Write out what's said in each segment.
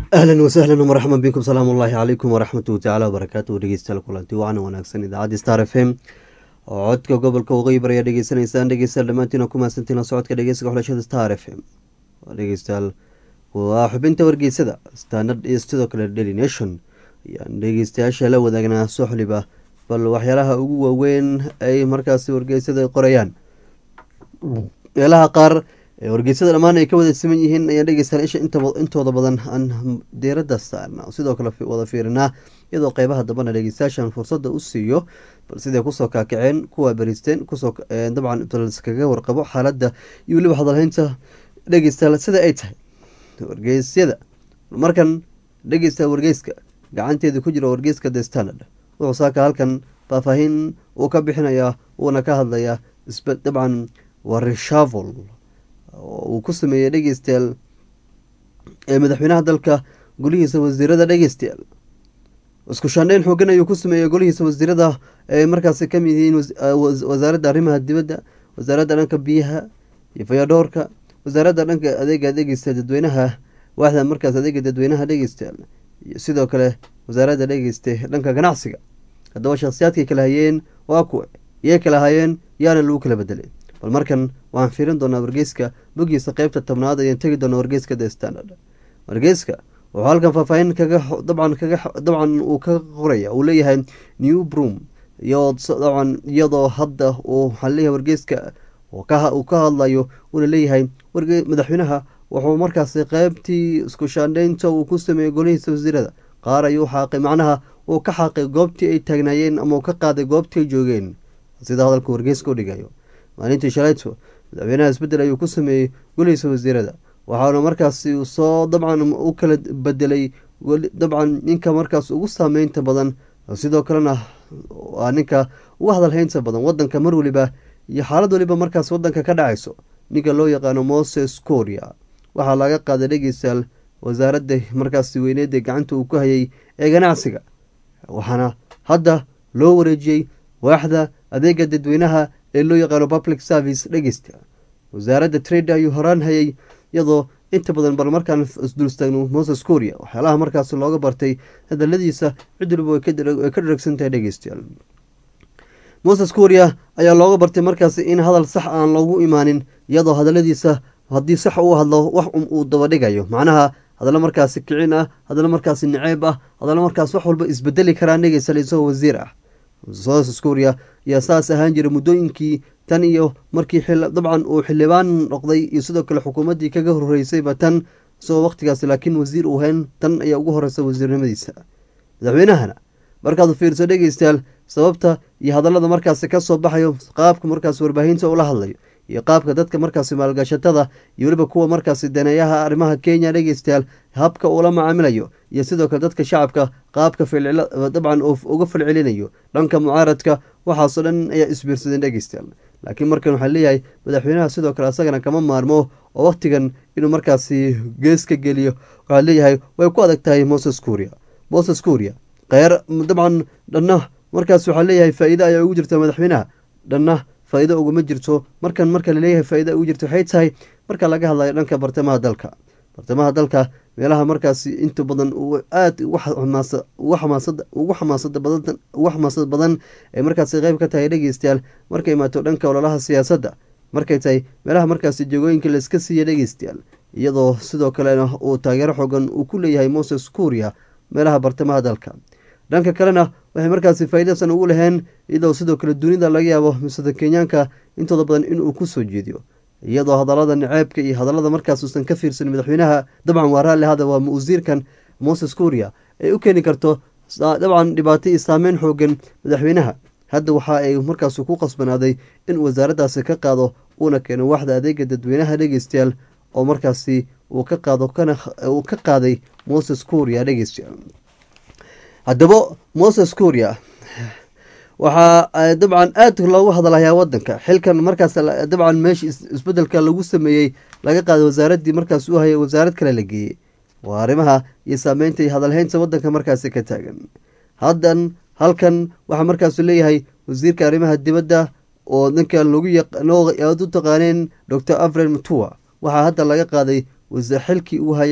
ahlan wasahlan wmarxaban bikum salaamu ullaahi calaykum waraxmatuhu tacala wabarakaatuhu dhegeystayaal kulanti wacan wanaagsan idaacaddi star f m oo codka gobolka waqooyi bari ayaa dhegeysanaysaan dhegeystayaal dhammaantiina ku mahadsantiin la socodka dhegeysiga xulashada star f m dhegeystayaal waa xubinta wargeysada standard iyo sidoo kale daily nation ayaan dhegeystayaasha la wadaagnaa soxliba bal waxyaalaha ugu waaweyn ay markaasi wargeysada qorayaan meelaha qaar ee wargeysada dhammaan ay ka wada siman yihiin ayaan dhegeystayaal isha intooda badan aan diiradda saarna sidoo kale wada fiirinaa iyadoo qeybaha dambana dhegeystayaashan fursadda u siiyo bal siday kusoo kaakaceen kuwa beristeen kusoo dabcan kaga warqabo xaaladda iyo weliba hadalhaynta dhegeystayaal sida ay tahay wargeysyada markan dhegeysta wargeyska gacanteeda ku jira wargeyska the standard wuxuu saaka halkan faahfaahin uu ka bixinayaa uuna ka hadlayaa dabcan waa reshavel uu ku sameeyey dhegeystayaal ee madaxweynaha dalka golihiisa wasiirada dhegeystayaal isku shaandheyn xoogan ayuu ku sameeyey golihiisa wasiirada ay markaasi kamid yihiin wasaaradda arrimaha dibadda wasaaradda dhanka biyaha iyo fayadhoorka wasaaradda dhanka adeega dhegeysta dadweynaha waaxda markaas adeega dadweynaha dhegeystayaal iyo sidoo kale wasaaradda dhegeysta dhanka ganacsiga haddaba shakhsiyaadkay kala hayeen waa kuwa iyay kala hayeen yaana lagu kala bedelay bal markan waxaan fiirin doonaa wargeyska bogiisa qeybta tobnaad ayaan tegi doonaa wargeyska the standard wargeyska wuxuu halkan faahfaahin kaga dabcan kaga dabcan uu ka qoraya uu leeyahay new broom iyo dabcan iyadoo hadda uu waxaa leeyahay wargeyska uu ka hadlayo uuna leeyahay madaxweynaha wuxuu markaasi qeybtii isku shaandheynta uu ku sameeyey golihiisa wasiirada qaar ayuu xaaqay macnaha uu ka xaaqay goobtii ay taagnaayeen ama uu ka qaaday goobtii ay joogeen sida hadalka wargeyska u dhigayo maalintii shalayto madaxweynaha isbedel ayuu ku sameeyey golihiisa wasiirada waxaana markaasi soo dabcan u kala bedelay dabcan ninka markaas ugu saameynta badan sidoo kalena waa ninka ugu hadalhaynta badan wadanka mar waliba iyo xaalad waliba markaas wadanka ka dhacayso ninka loo yaqaano moses coria waxaa laga qaaday dhegeystayaal wasaaradda markaasi weyneeda gacanta uu ku hayay ee ganacsiga waxaana hadda loo wareejiyey waaxda adeega dadweynaha ee loo yaqaano public service dhegeysta wasaaradda trade ayuu horaan hayay iyadoo inta badan bal markaan isdulstaagno moses coria waxyaalaha markaas looga bartay hadaladiisa cid waliba way ka dharagsantahay dhegeystayaal moses coria ayaa looga bartay markaas in hadal sax aan loogu imaanin iyadoo hadaladiisa haddii sax uu hadlo wax uu dabadhigayo macnaha hadallo markaasi kicin ah hadallo markaasi naceeb ah hadallo markaas wax walba isbedeli karaan dhegeystayaal isagoo wasiir ah moses coria ayaa saas ahaan jiray muddooyinkii tan iyo markii dabcan uu xildhibaan noqday iyo sidoo kale xukuumaddii kaga horeysayba tan isagoo waqtigaas laakiin wasiir uu hayn tan ayaa ugu horeysa wasiirnimadiisa madaxweynahana markaad fiirso dhegeystayaal sababta iyo hadallada markaasi kasoo baxayo qaabka markaas warbaahinta ula hadlayo iyo qaabka dadka markaasi maalgashatada iyo weliba kuwa markaasi daneeyaha arrimaha kenya dhegeystayaal habka uula macaamilayo iyo sidoo kale dadka shacabka qaabka dabcan uga falcelinayo dhanka mucaaradka waxaasoo dhan ayaa isbiirsadeen dhegeystayaal laakiin markan waxaa leeyahay madaxweynaha sidoo kale asagana kama maarmo oo waqtigan inuu markaasi gees ka geliyo waxaa leeyahay way ku adag tahay moses coria moses coria kheyr dabcan dhanna markaas waxaa leeyahay faa-iide ayaa ugu jirta madaxweynaha dhanna faa-iido uguma jirto markan marka laleeyahay faa-ida ugu jirto waxay tahay marka laga hadlayo dhanka bartamaha dalka bartamaha dalka meelaha markaasi inta badan aada ugu xamaasada badan ay markaasi qeyb ka tahay dhegeystayaal markay imaato dhanka ololaha siyaasadda markay tahay meelaha markaasi jegooyinka laiska siiya dhegeystayaal iyadoo sidoo kalena uu taageero xoogan uu ku leeyahay moses kuria meelaha bartamaha dalka dhanka kalena waxay markaasi faa'iidasan ugu laheen iyadoo sidoo kale dunida laga yaabo misada kenyaanka intooda badan inuu kusoo jeediyo iyadoo hadallada naceebka iyo hadallada markaas uusan ka fiirsan madaxweynaha dabcan waa raalli hada waa wasiirkan moses kuria ay u keeni karto dabcan dhibaato iyo saameyn xoogan madaxweynaha hadda waxa ay markaas ku qasbanaaday in wasaaraddaasi ka qaado uuna keeno waxda adeega dadweynaha dhegeystayaal oo markaasi uu ka qaado uu ka qaaday moses kuria dhegeystayaal haddaba moses kuria waxaa dabcan aad loogu hadalhayaa wadanka xilkan markaas dabcan meesha isbedelka lagu sameeyey laga qaaday wasaaraddii markaas u hayay wasaarad kale la geeyey waa arrimaha iyo saameynta iyo hadalhaynta wadanka markaasi ka taagan haddan halkan waxaa markaasu leeyahay wasiirka arrimaha dibadda oo ninka lagu aad u taqaaneen docor avren mutua waxaa hadda laga qaaday xilkii uu hayay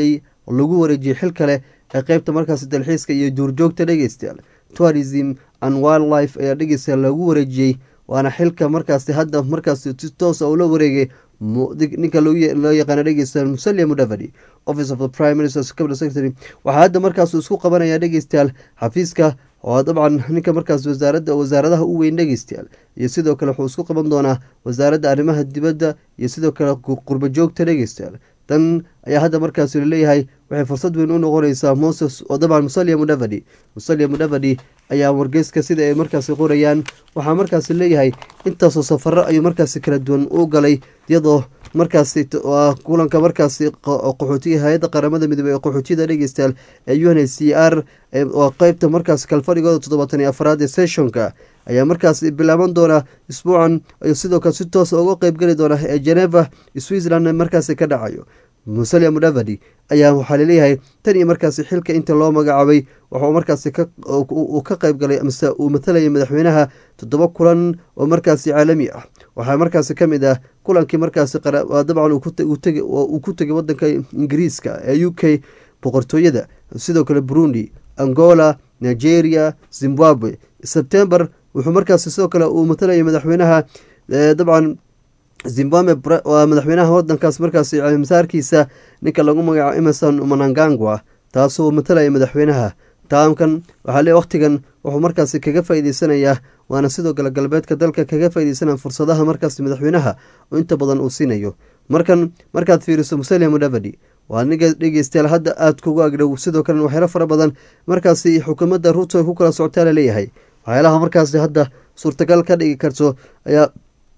oo lagu wareejiyey xil kale ee qeybta markaasi dalxiiska iyo duurjoogta dhegeystayaal tourism and wildlife ayaa dhegeystayaal lagu wareejiyey waana xilka markaasi hadda markaasi si toosa ula wareegay ninka loo yaqaana dhegeystayaal musalia mudavadi office of the prime minister's cabinet secretary waxaa hadda markaas isku qabanaya dhegeystayaal xafiiska oo dabcan ninka markaas wasaarada wasaaradaha u weyn dhegeystayaal iyo sidoo kale wuxuu isku qaban doonaa wasaaradda arrimaha dibadda iyo sidoo kale qurba joogta dhegeystayaal tan ayaa hadda markaasi laleeyahay waxay fursad weyn u noqonaysaa moses oo dabcan musalia mudavadi musalia mudavadi ayaa wargeyska sida ay markaasi qorayaan waxaa markaasi leeyahay intaasoo safaro ayuu markaasi kala duwan u galay iyadoo markaasi kulanka markaasi qaxootiga hay-adda qaramada midoobey ee qaxootiyada dhegeystayaal ee u n h c r oo qeybta markaasi kalfadhigooda toddobaatan iyo afraad ee sessionka ayaa markaasi bilaaban doona isbuucan iyo sidoo kale si toosa uga qeybgeli doona ee geneva switzerland markaasi ka dhacayo musalia mudavadi ayaa waxaa laleeyahay tan iyo markaasi xilka inta loo magacaabay waxuu markaasi uu ka qeyb galay mise uu matalayay madaxweynaha toddoba kulan oo markaasi caalami ah waxaa markaasi ka mid ah kulankii markaasi dabcan uu ku tegay wadanka ingiriiska ee u k boqortooyada sidoo kale burundi angola nigeria zimbabwe sebtember wuxuu markaasi sidoo kale uu matalayay madaxweynaha dabcan zimbabwe waa madaxweynaha wadankaas markaasi masaarkiisa ninka lagu magacaabo emerson manangangwa taasoo matalaya madaxweynaha taamkan waxaa le waqtigan wuxuu markaasi kaga faa'iideysanayaa waana sidoo kale galbeedka dalka kaga faaideysanaya fursadaha markaasi madaxweynaha oo inta badan uu siinayo markan markaad fiiriso musalia mudavadi waa niga dhegeystayaal hadda aada kugu agdhow sidoo kalena waxyaalo fara badan markaasi xukuumadda ruuto ay ku kala socotaa laleeyahay waxyaalaha markaasi hadda suurtagal ka dhigi karto ayaa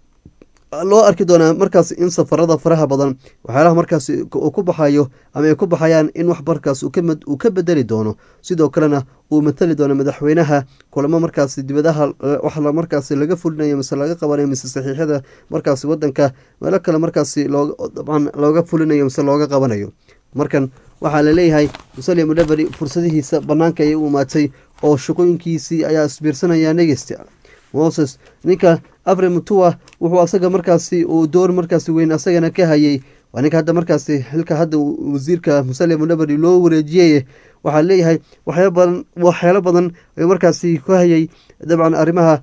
loo arki doonaa markaas in safarada faraha badan waxyaalaha markaasi uu ku baxayo ama ay ku baxayaan in wax markaas uu ka bedeli doono sidoo kalena uu matali doono madaxweynaha kulamo markaasi dibadaha wax markaasi laga fulinayo mise laga qabanayo mise saxiixyada markaasi wadanka meelo kale markaasi dabcan looga fulinayo mise looga qabanayo markan waxaa laleeyahay musalia mudavadi fursadihiisa banaanka ayay u imaatay oo shaqooyinkiisii ayaa isbiirsanaya negeysta moses ninka afri mutua wuxuu asaga markaasi uu door markaasi weyn asagana ka hayay waa ninka hadda markaasi xilka hadda wasiirka musalia mudavadi loo wareejiyey waxaa leeyahay waxyaalo badan waxyaalo badan ayuu markaasi ka hayay dabcan arrimaha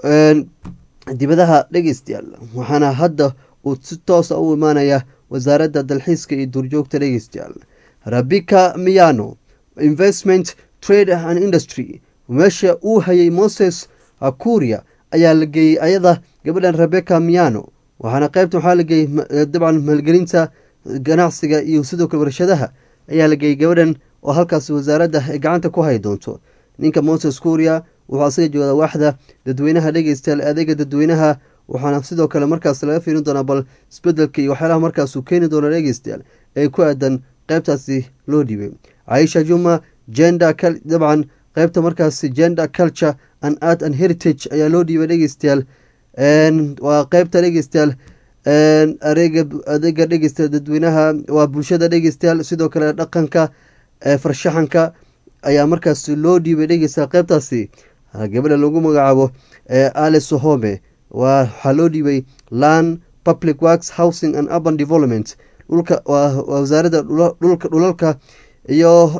dibadaha dhegeystayaal waxaana hadda uu si toosa u imaanaya wasaaradda dalxiiska iyo duurjoogta dhegeystayaal rabika miyano investment trade and industry meesha uu hayay moses akuria ayaa la geeyey ayada gabadhan rebecca miano waxaana qeybta waxaa la geeyey dabcan maalgelinta ganacsiga iyo sidoo kale warshadaha ayaa la geeyey gabadhan oo halkaas wasaaradda ay gacanta ku hay doonto ninka moses kuria wuxuu asaga joodaa waaxda dadweynaha dhegeystayaal adeega dadweynaha waxaana sidoo kale markaas laga fiirin doonaa bal isbedelka iyo waxyaalaha markaasuu keeni doono dhegeystayaal ee ku aadan qeybtaasi loo dhiibay caisha juma jenda dabcan qeybta markaasi gender culture and art and heritage ayaa loo dhiibay dhegeystayaal waa qeybta dhegeystayaal areega adeega dhegeystayaal dadweynaha waa bulshada dhegeystayaal sidoo kale dhaqanka farshaxanka ayaa markaasi loo dhiibay dhegeystayaal qeybtaasi gabadha lagu magacaabo alice home waxaa loo dhiibay land public works housing and urban development dhulka waa wasaaradda dhulka dhulalka iyo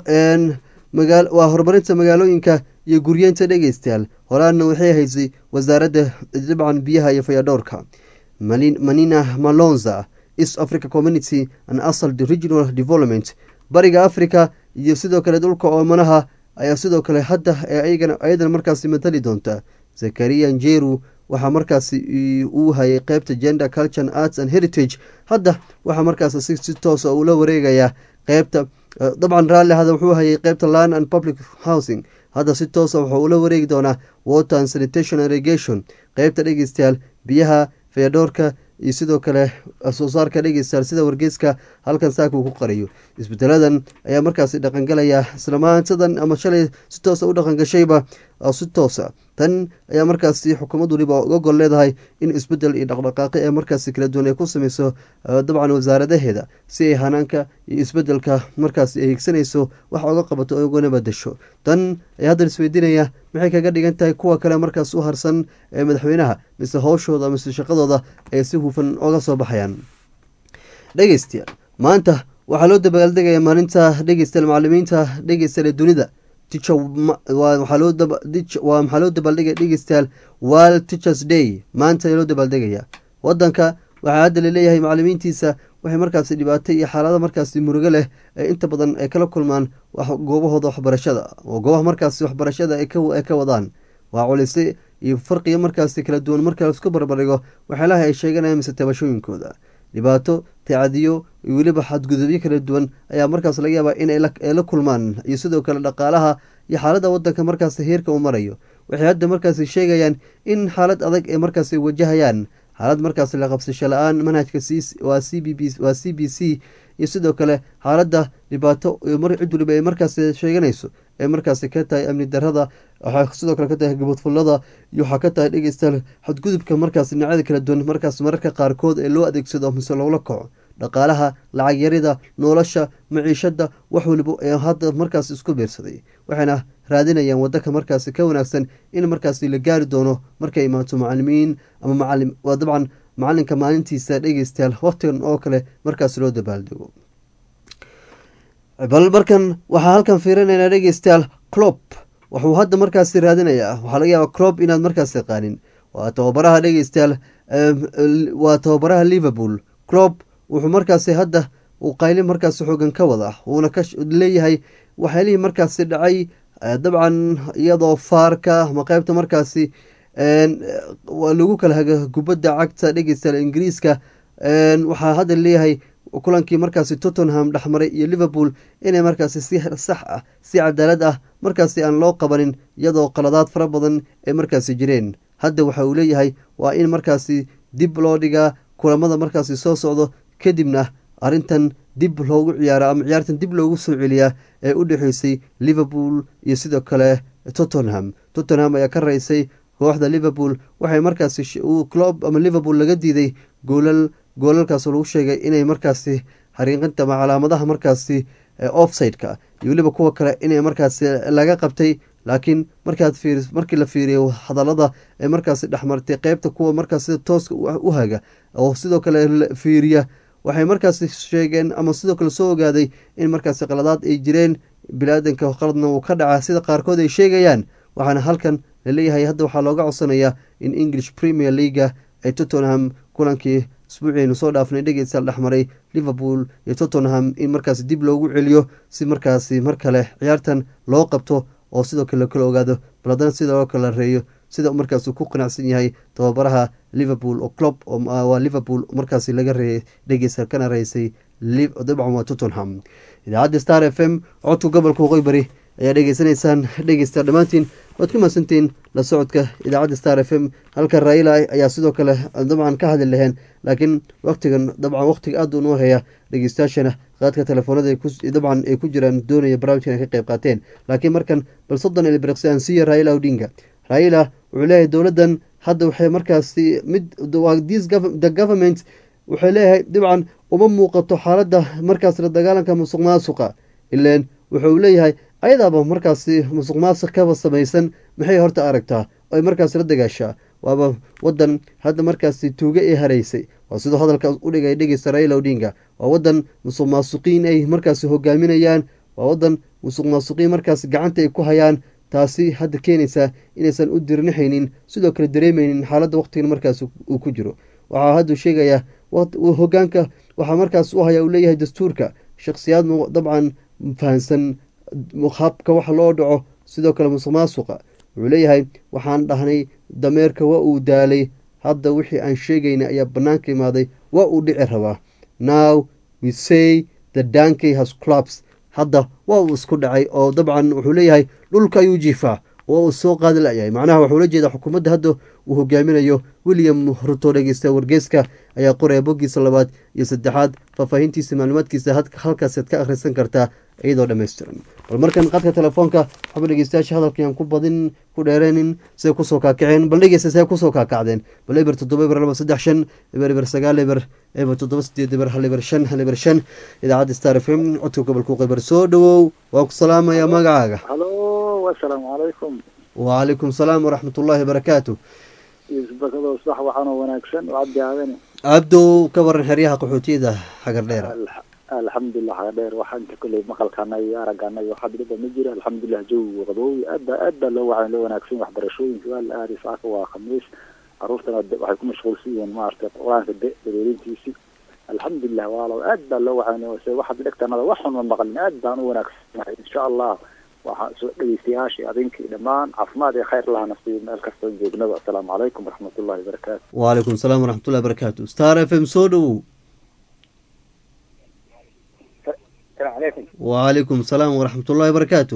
waa horumarinta magaalooyinka iyo guryeenta dhegeystayaal horaana waxay haysay wasaaradda dabcan biyaha iyo fayadhowrka manina malonza east africa community and asal regional development bariga africa iyo sidoo kale dhulka oomanaha ayaa sidoo kale hadda ayadana markaasi matali doonta zakariya njeru waxaa markaasi uu hayay qeybta gender culture arts and heritage hadda waxaa markaas si toosa ula wareegayaa qeybta dabcan raalli hada wuxuu hayay qeybta land and public housing hadda si toosa wuxuu ula wareegi doonaa water and sanitation irrigation qeybta dhegeystayaal biyaha fayadhoorka iyo sidoo kale soo saarka dhegeystayaal sida wargeyska halkan saaka uu ku qariyo isbedeladan ayaa markaasi dhaqangalaya islamaantadan ama shalay si toosa u dhaqangashayba si toosa tan ayaa markaasi xukuumad waliba uga gol leedahay in isbedel iyo dhaqdhaqaaqi ee markaasi kala duwan ay ku sameyso dabcan wasaaradaheeda si ay hanaanka iyo isbedelka markaasi ay higsanayso wax uga qabato oo ugana badasho tan ayaa haddan isweydiinaya maxay kaga dhigan tahay kuwa kale markaas u harsan ee madaxweynaha mise howshooda mise shaqadooda ay si hufan oga soo baxayaan dhegeystayaal maanta waxaa loo dabaaldegaya maalinta dhegeystayaal macalimiinta dhegeystayaal ee dunida teacher waxaa loo waa maxaa loo dabaaldegaya dhegeystayaal world teachers day maanta ayaa loo dabaaldegaya wadanka waxaa hadda laleeyahay macalimiintiisa waxay markaasi dhibaato iyo xaalado markaasi murugo leh ee inta badan ay kala kulmaan goobahooda waxbarashada oo goobaha markaasi waxbarashada ay ka wadaan waa culise iyo farqiga markaasi kala duwan marka laisku barbardhigo waxyaalaha ay sheeganayaan mise tabashooyinkooda dhibaato tacadiyo iyo weliba xadgudubyo kala duwan ayaa markaas laga yaabaa in ay la kulmaan iyo sidoo kale dhaqaalaha iyo xaalada wadanka markaasi heerka uu marayo waxay hadda markaasi sheegayaan in xaalad adag ay markaasi wajahayaan xaalad markaasi la qabsasho la-aan manhajka waa c b b waa c b c iyo sidoo kale xaaladda dhibaato cid waliba ay markaasi sheeganayso ee markaasi ka tahay amni darada waxaa sidoo kale ka tahay gabadfullada iyo waxaa ka tahay dhegeystayaal xadgudubka markaasi dhinacyada kala duwan markaas mararka qaarkood ee loo adeegsado mise loola kaco dhaqaalaha lacag yarida nolosha maciishada wax waliba ee hadda markaas isku biirsaday waxayna raadinayaan wadanka markaasi ka wanaagsan in markaasi la gaari doono markay imaato macalimiin ama macalim waa dabcan macalinka maalintiisa dhegeystayaal waqtigan oo kale markaas loo dabaaldego bal markan waxaa halkan fiirinaynaa dhegeystayaal clop wuxuu hadda markaasi raadinayaa waxaa laga yaaba clop inaad markaas yaqaanin waa tababaraha dhegeystayaal waa tababaraha liverpool clop wuxuu markaasi hadda uu qayli markaasi xoogan ka wada wuuna ka leeyahay waxyaalihii markaasi dhacay dabcan iyadoo faarka ama qeybta markaasi lagu kala haga kubadda cagta dhegeystayaal ingiriiska waxaa hadda leeyahay kulankii markaasi tottenham dhexmaray iyo liverpool inay markaasi si sax ah si cadaalad ah markaasi aan loo qabanin iyadoo qaladaad fara badan ay markaasi jireen hadda waxa uu leeyahay waa in markaasi dib loo dhigaa kulamada markaasi soo socdo kadibna arrintan dib loogu ciyaaro ama ciyaartan dib loogu soo celiyaa ee u dhexeysay liverpool iyo sidoo kale tottenham tottenham ayaa ka raysay kooxda liverpool waxay markaasi clob ama liverpool laga diiday goolal goolalkaas lagu sheegay inay markaasi xariiqinta ama calaamadaha markaasi offside-ka iyo weliba kuwa kale inay markaasi laga qabtay laakiin markaad fiiri markii la fiiriyo hadallada ee markaasi dhexmartay qeybta kuwa markaas sida tooska u haga oo sidoo kale fiiriya waxay markaasi sheegeen ama sidoo kale soo ogaaday in markaasi qaladaad ay jireen bilaadanka qaladna uu ka dhaca sida qaarkood ay sheegayaan waxaana halkan laleeyahay hadda waxaa looga codsanayaa in english premier leaga ay tottenham kulankii isbuuciinu soo dhaafnay dhegeystayaal dhexmaray liverpool iyo tottenham in markaasi dib loogu celiyo si markaasi mar kale ciyaartan loo qabto oo sidoo kale kala ogaado bal haddana sida loo kala reeyo sida markaas ku qanacsan yahay tababaraha liverpool oo club waa liverpool markaasi laga reeyay dhegeysta kana reysay dabcan waa tottenham idaacadda star f m codka gobolka waqooyi bari ayaa dhegeysanaysaan dhegeysta dhammaantiin waad ku mahadsantiin la socodka idaacadda star f m halka raila ayaa sidoo kale dabcan ka hadli laheen laakiin waqtigan dabcan waqtiga aada unoo haya dhegeystayaashana qaadka telefoonada dabcan ay ku jiraan doonaya barnaamijkan ay ka qeyb qaateen laakiin markan bal soddon ilbiriqsi aan siiya raila odinga raila wuxuu leeyahay dowladdan hadda waxay markaasi mid the government wuxuu leeyahay dabcan uma muuqato xaaladda markaas la dagaalanka musuq maasuqa ileen wuxuu leeyahay ayadaaba markaasi musuq maasuq kaba samaysan maxay horta aragtaa oo ay markaas la dagaashaa waaba wadan hadda markaasi tuuge ee haraysay waa sidoo hadalkaas u dhigay dhegeysta raila odinga waa wadan musuq maasuqiin ay markaasi hogaaminayaan waa wadan musuq maasuqiin markaasi gacanta ay ku hayaan taasi hadda keenaysaa inaysan u dirnixaynin sidoo kale dareemeynin xaaladda waqtigan markaas uu ku jiro waxaa hadduu sheegayaa hogaanka waxaa markaas u haya uu leeyahay dastuurka shakhsiyaad dabcan fahansan habka wax loo dhaco sidoo kale musuq maasuqa wuxuu leeyahay waxaan dhahnay dameerka waa uu daalay hadda wixii aan sheegaynay ayaa bannaanka imaaday waa uu dhici rabaa now we say the dankey has clubs hadda waa uu isku dhacay oo dabcan wuxuu leeyahay dhulka ayuu jiifaa waa uu soo qaadi layahay macnaha waxuu la jeedaa xukuumadda hadda uu hogaaminayo william ruto dhegeysta wargeyska ayaa qoraya boggiisa labaad iyo saddexaad faahfaahintiisa macluumaadkiisa halkaasaad ka akhrisan kartaa iyadoo dhammaystiran bal markan qadka telefoonka waxba dhegeystayaasha hadalkiiaan ku badin ku dheereynin siday kusoo kaakaceen bal dhegeysta siday kusoo kaakacdeen bal eber toddoba eber laba saddex shan eber eber sagaal eber eber toddoba sideed eber hal eber shan hal eber shan idaacadda star f m codka gobolka qeybar soo dhawow waan ku salaamayaa magacaaga halo asalaamu calaykum wacalaykum salaam waraxmat ullaahi barakaatu isbakado sax waxaanoo wanaagsan oo cabdi aadane cabdow ka waran xeryaha qaxootiyada xagar dheera alxamdulilah haga dheer waxaa inta kolley maqalkaana iyo araggaana iyo waxaa dhibba ma jira alxamdulilah jawigu qaboowi aad baa aad baa loo wacan loo wanaagsan waxbarashooyinka waa la aaday saaka waa khamiis caruurtana waxay ku mashquulsan yihiin maaragtay qur-aanka dareerintiisii alxamdulilah waalo aad baa loo wacan se waxaad dhegtanada wax xun ma maqlin aad baan u wanaagsannahay insha allah waxaa soo dhegeystayaashii adinkii dhammaan caafimaad iyo khayr laha nafsiyo meel kastoo joognaba asalaamu calaykum waraxmatullahi wabarakaatu wacalaykum salaam waraxmatullahi barakaatu star f m soo dhowow السلام عليكم wacalaykum salaam waraxmatullahi barakaatu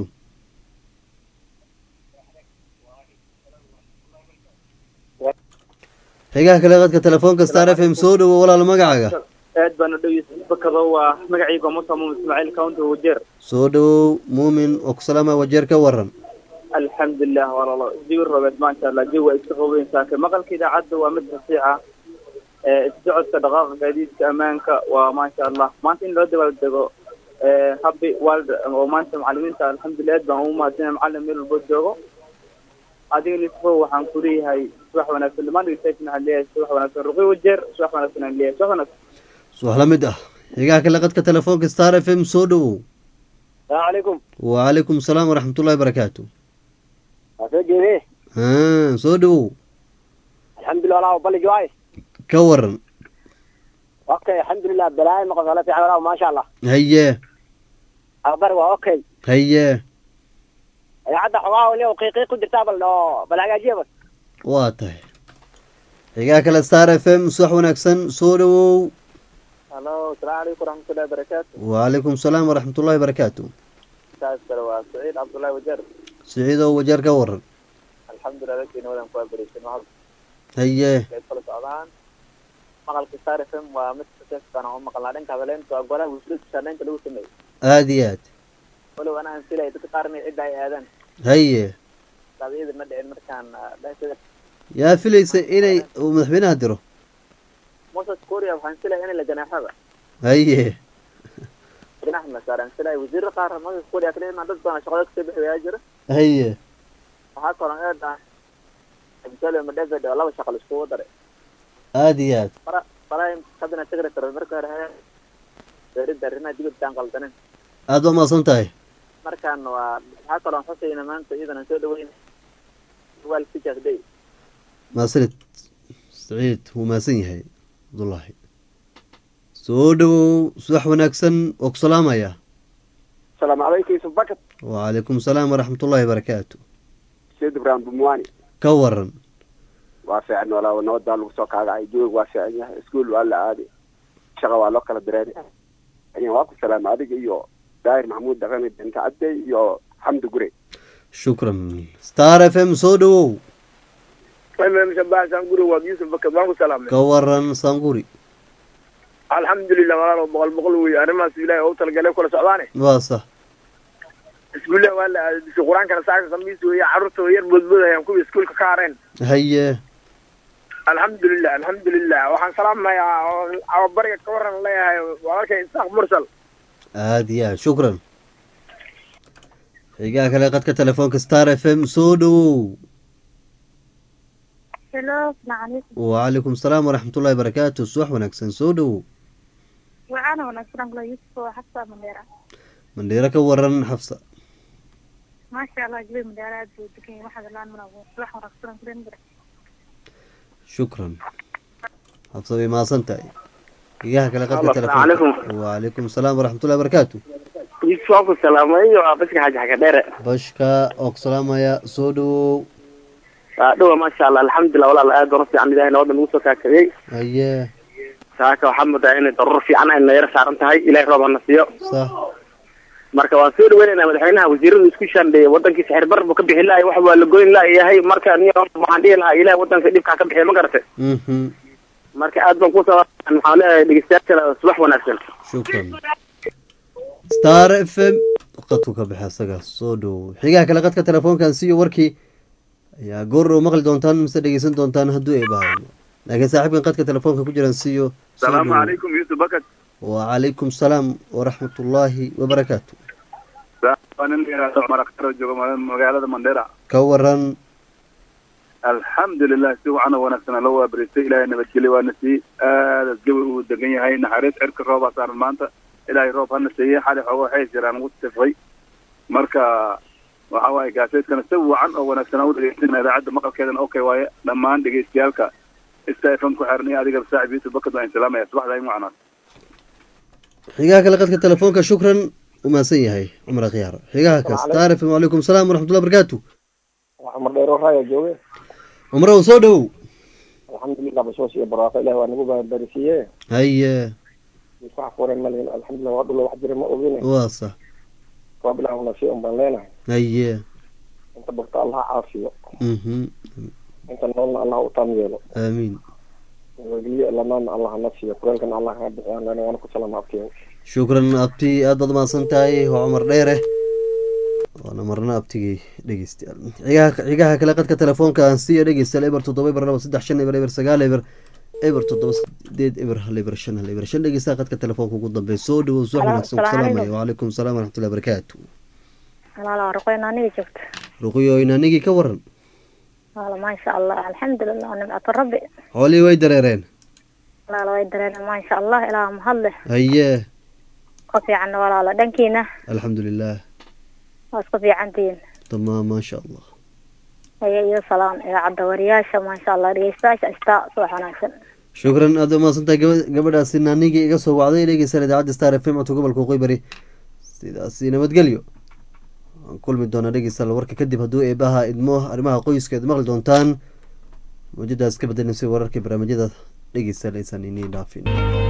xigaha kale qadka telefoonka star f m soo dhowow walaal magacaaga aad baan u dhegeysta bakado waa magacayga musa muumin ismaaciil county wajeer soo dhowow muumin oo ku salaama wajeer ka waran alxamdulilah walaalo jawi robeed maasha allah jawi waa iska qaboyn saake maqalka idaacadda waa mid fasiixa issocodka dhaqaaqa gaadiidka ammaanka waa maasha allah maanta in loo dabaaldego happy world oo maanta macalimiinta alxamdulilah aad baan ugu mahadsanaya macalin meel walbo joogo adiga nisfo waxaan ku leeyahay subax wanaagsan dhammaan dhegeystayaasha waxaan leeyahay subax wanaagsan ruqi wajeer subax wanaagsan aan leeyahay subax wanaagsan subax la mid ah xigaha kale qadka telefoonka star f m soo dhowow السلام عليكم wacalaykum salaam waraxmatullahi barakaatu أسجل haa soo dhowow الحمد لله والله وبلي جوايس ka waran اوكي الحمد لله بلاي ما قصلا في عمره ما شاء الله haye اخبار اوكي haye يا عدا حواه ولي وقيقي قدر تابل لو بلا جيبس waa tahay xigaha kale star f m subax wanaagsan soo dhowow halo asalaamu calaykum waraxmatullahi wabarakaatu wacalaykum salaam waraxmatullahi barakaatu saas kale waa saciid cabdullahi wajeer siciidow wajeer ka waran alxamdulilah dadkeena wadan ku abareysan waa haye ay kala socdaan maqalka star f m waa mid kaseeskan oo maqalnaa dhanka hadaleynta waa golaha wasiirka shaandhaynta lagu sameeyey aada iyo aad walow anaan filay dadka qaar inay cidda ay aadaan haye daadiyada ma dhicin markaan dhankada yaa filaysa inay uu madaxweynaha diro moses korea waxaan filaya inay la ganaaxaba haye ganax ma saaraan filaya wasiirra qaar moses korea kale imaan dad badan shaqada kasoo bixi wayaa jira haye waxaa kaloo eeda absalom david oo laba shaqo laiskugu daray aada iyo aad prime cabinet secretary marka hore haya beeridda arrimaha dibadda aan qaldanin aada waa mahadsan tahay markaan waa waxaa kaloo xusayna maanta iyadan aan soo dhaweyn wal teachers day maasanid saciid wuu mahadsan yahay cabdullaahi soo dhowow subax wanaagsan oo ku salaamaya السلام عليكم يوسف بكت wacalaykum salaam waraxmatullahi barakaatu سيد ابراهيم بمواني ka waran وافعن ولا ونودا لو سو كاغا اي جوج وافعن يا اسكول ولا عادي شقه waa kala direen يعني واكو سلام عليك iyo daahir maxamuud dhaqame inta cadde iyo xamdi gure shukran star f m soo dhowow فمن شباب سانقول ويوسف بكر ما سلام ka waran sanguri الحمد لله والله بقول بقول وي انا ما سيلاي او تلقى كل سعوداني waa sax اسكول ولا في قران كان ساعه خميس ويا عرفت وير بدبد ايام كوي اسكول كارين haye الحمد لله الحمد لله waxaan salaamayaa abariga ka waran leeyahay walaalkay isaaq mursal aada iyo aad shukran xigaha kale qadka telefoonka star f m soo dhowow Hello, السلام عليكم wacalaykum salaam waraxmatullahi barakaatu subax wanaagsan soo dhowow وأنا ونسلم الله يوسف وحفصة مديرة mandheero ka waran xafsa ما شاء الله جبي مديرات ودكين واحد الآن من أبو صباح ونسلم كلنا مديرة shukran xafsa bay mahadsan tahay xigaha kale qadka Allo, telefoonka assalaamu wacalaykum salaam waraxmatullahi barakaatu يوسف أبو سلام أيوة بس حاجة حاجة ديرة bashka oo ku salaamaya soo dhowow دوا ما شاء الله الحمد لله والله الآن درستي عن إلهي نوضا نوصل كاكري haye saaka waxaa mudaa inay daruur fiican ayna yara saaran tahay ilaahay roob hana siiyo sax marka waan soo dhaweynaynaa madaxweynaha wasiiradu isku shaandheeyay wadankiisa xirbar buu ka bixi lahay wax waa la goyn layahay marka niyo waxaan dhihi lahaa ilahay wadanka dhibkaa ka bixiya ma garate mhm marka aad baan kusoo waxaan leeyahay dhegeystayaasha subax wanaagsan shukran star f m qadku ka baxa isaga soo dhowow xigaha kale qadka telefoonkan siiyo warkii ayaa goor dhow maqli doontaan mise dhegeysan doontaan hadduu ay bahayo laakiin saaxiibkan qadka telefoonka ku jiran siiyo soo salaamu dhowow. calaykum yuusuf bakad wacalaykum salaam waraxmatullaahi wabarakaatu waa nin yaraado cumar akhtar oo jooga magaalada mandheera ka waran alxamdulilah si wacan oo wanaagsan loo waabariistay ilaahay nabadgelyo waana sii aadaas gabi uu degan yahay naxariis cirka roobaa saaran maanta ilaahay roob hana siiyey xali xoogo waxay jiraan ugu tifay marka waxa waaye gaaseedkana si wacan oo wanaagsan aan u dhegeysana idaacadda maqalkeedana okay waaye dhammaan dhegeystayaalka ista fm ku xiran iyo adiga saaxib yusuf bakad waan salaamaya subaxda ay macnaa xigaha kale qadka telefoonka shukran u mahadsan yahay cumar akhyaar xigaha kas star f m wacalaykum salaam waraxmatullah barakaatu cumar dheero raaya jooge cumrow soo dhowow alxamdulilah bashoos iyo barwaaqo ilahi waa nagu babarisiiye haye wax furan malin alxamdulilah waa dhulo wax jira ma ogine waa sax waa bilaw nasiya un baan leenahay haye inta bogta allah caafiyo mhm inta noolna allah u taam yeelo aamiin weliye lamaana allah hana siiyo kuleelkana allah kaa bixiya lana waana ku salaama abtiyo shukran abti aad baad mahadsan tahay waa cumar dheere waana marna abtigii dhegeystayaal xigaha xigaha kale qadka telefoonka aan siiya dhegeystayaal eber toddoba eber laba saddex shan eber eber sagaal eber eber toddoba sideed eber hal eber shan hal eber shan dhegeystaha qadka telefoonka ugu dambeeya soo dhawow soo wanaagsan ku salaamaya wacalaykum salaam waraxmatullahi barakaatu walaala ruqoyn aniga joogta ruqiyo inanigii ka waran walaala maasha allah alxamdulilah nimcatu rabbi xoolihii way dareereen walaala way dareena maasha allah ilaa mahadle haye ka fiican walaala dhankiina alxamdulilah waa isku fiicantihiin tamaam maasha allah haya iyo salaam idaacadda wariyaasha maasha allah dhegeystayaasha istaa subax wanaagsan shukran aad u mahadsantahay gaba gabadhaasi naanigii iga soo wacday dhegeysan idaacadda star f m codka gobolka waqooyi bari sidaasi nabadgelyo waan kulmi doonaa dhegeystayaal warka kadib hadduu eebaha idmo arrimaha qoyska ad maqli doontaan mawjadaas ka bedelaysa wararkii barnaamijyada dhegeystayaal aysan iniin dhaafin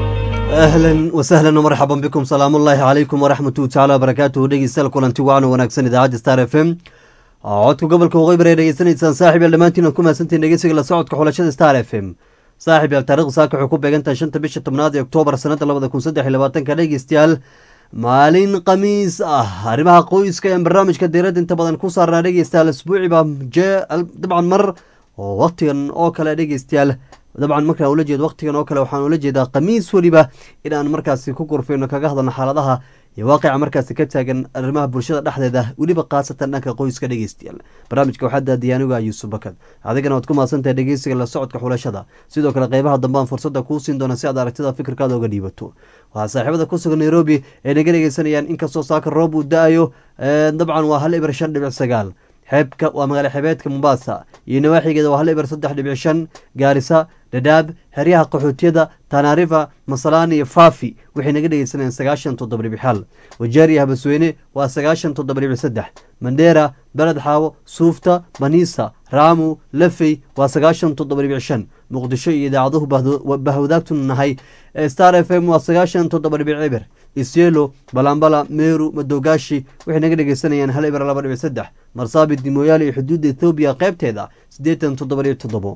ahlan wasahlan marxaban bikum salaamu ullaahi calaykum waraxmatuhu tacaala wabarakaatuhu dhegeystayaal kulanti wacan wanaagsan idaacadda star f m codka gobolka waqooyi bari ay dhegeysanaysaan saaxib yaal dhammaantiin ku mahadsantihin dhegeysiga la socodka xulashada star f m saaxib yaal taarikhda saaka waxay ku beegan tahay shanta bisha tobnaad ee oktoobar sanada labada kun saddex iyo labaatanka dhegeystayaal maalin khamiis ah arrimaha qoyska ee barnaamijka diiradda inta badan ku saarnaa dhegeystayaal isbuuciba je dabcan mar oo waqtigan oo kale dhegeystayaal dabcan markaa ula jeedo waqtigan oo kale waxaan ula jeedaa khamiis weliba in aan markaasi ku gorfeyno kaga hadalno xaaladaha iyo waaqica markaasi ka taagan arrimaha bulshada dhexdeeda weliba khaasatan dhanka qoyska dhegeystayaal barnaamijka waxaa daadiya aniga yuusuf bakad adigana waad ku mahadsantahay dhegeysiga la socodka xulashada sidoo kale qeybaha dambe aan fursadda kuu siin doona si aad aragtida fikirkaada uga dhiibato waxaa saaxiibada ku sugan nairobi ay naga dhegeysanayaan inkastoo saaka roob uu da-ayo dabcan waa hal ibar shan dhibic sagaal xeebka waa magaala xebeedka mombasa iyo nawaaxigeeda waa hal ibar saddex dhibic shan gaarisa dhadhaab xeryaha qaxootiyada tanarifa masalaan iyo fafi waxay naga dhegeysanayaan sagaashan toddoba dhibic hal wajeer iyo habasweyne waa sagaashan toddoba dhibic saddex mandheera beled xaawo suufta banisa raamu lafey waa sagaashan toddoba dhibic shan muqdisho iyo idaacaduhu bahwadaagtu nahay star f m waa sagaashan toddoba dhibic cibir isyelo balambala meru madogaashi waxay naga dhegeysanayaan hal ibir laba dhibic saddex marsaabit dimoyaal iyo xuduudda ethoobiya qeybteeda siddeetan toddoba dhibic toddobo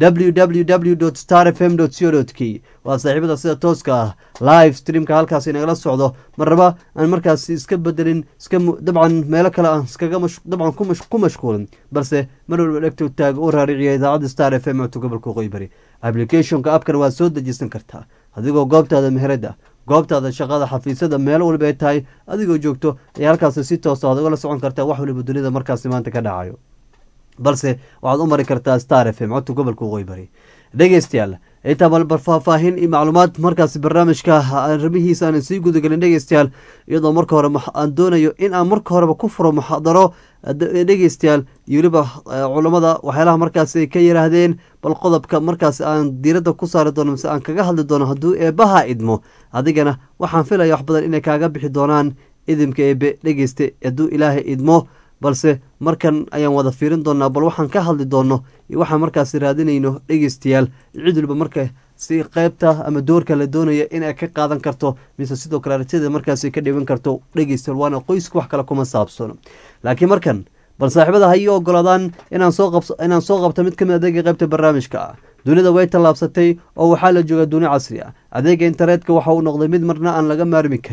www star f m co k waa saaxiibada sida tooska ah live streamka halkaas nagala socdo marraba aan markaas iska bedelin iska dabcan meelo kale aan iskaga dabcan ku mashquulin balse mar walba dhegto taag u raariciya idaacadda star f m codka gobolka waqooyi bari applicationka abkan waa soo dejisan kartaa adigoo goobtaada meherada goobtaada shaqada xafiisyada meel walba ay tahay adigoo joogto ayaa halkaasi si toosa aad ugala socon kartaa wax waliba dunida markaasi maanta ka dhacayo balse waxaad u mari kartaa star f m codka gobolka waqooyi bari dhegeystayaal intaa balbar faahfaahin iyo macluumaad markaasi barnaamijka arrimihiisa aanan sii gudagelin dhegeystayaal iyadoo marka hore aan doonayo in aan marka horeba ku furo muxaadaro dhegeystayaal iyo weliba culammada waxyaalaha markaasi ay ka yiraahdeen bal qodobka markaasi aan diiradda ku saari doono mise aan kaga hadli doono hadduu eebbaha idmo adigana waxaan filaya wax badan inay kaaga bixi doonaan idimka eebe dhegeysta hadduu ilaahay idmo balse markan ayaan wada fiirin doonaa bal waxaan ka hadli doono iyo waxaan markaasi raadinayno dhegeystayaal cid waliba marka si qeybta ama doorka la doonaya inay ka qaadan karto mise sidoo kale aragtida markaasi ka dhiban karto dhegeystayaal waana qoyska wax kale kuma saabsano laakiin markan bal saaxiibada ha ii ogolaadaan inaan soo qab inaan soo qabto mid kamid adeega qeybta barnaamijka ah dunida way tallaabsatay oo waxaa la joogaa duni casri ah adeega internetka waxa uu noqday mid marna aan laga maarmi karin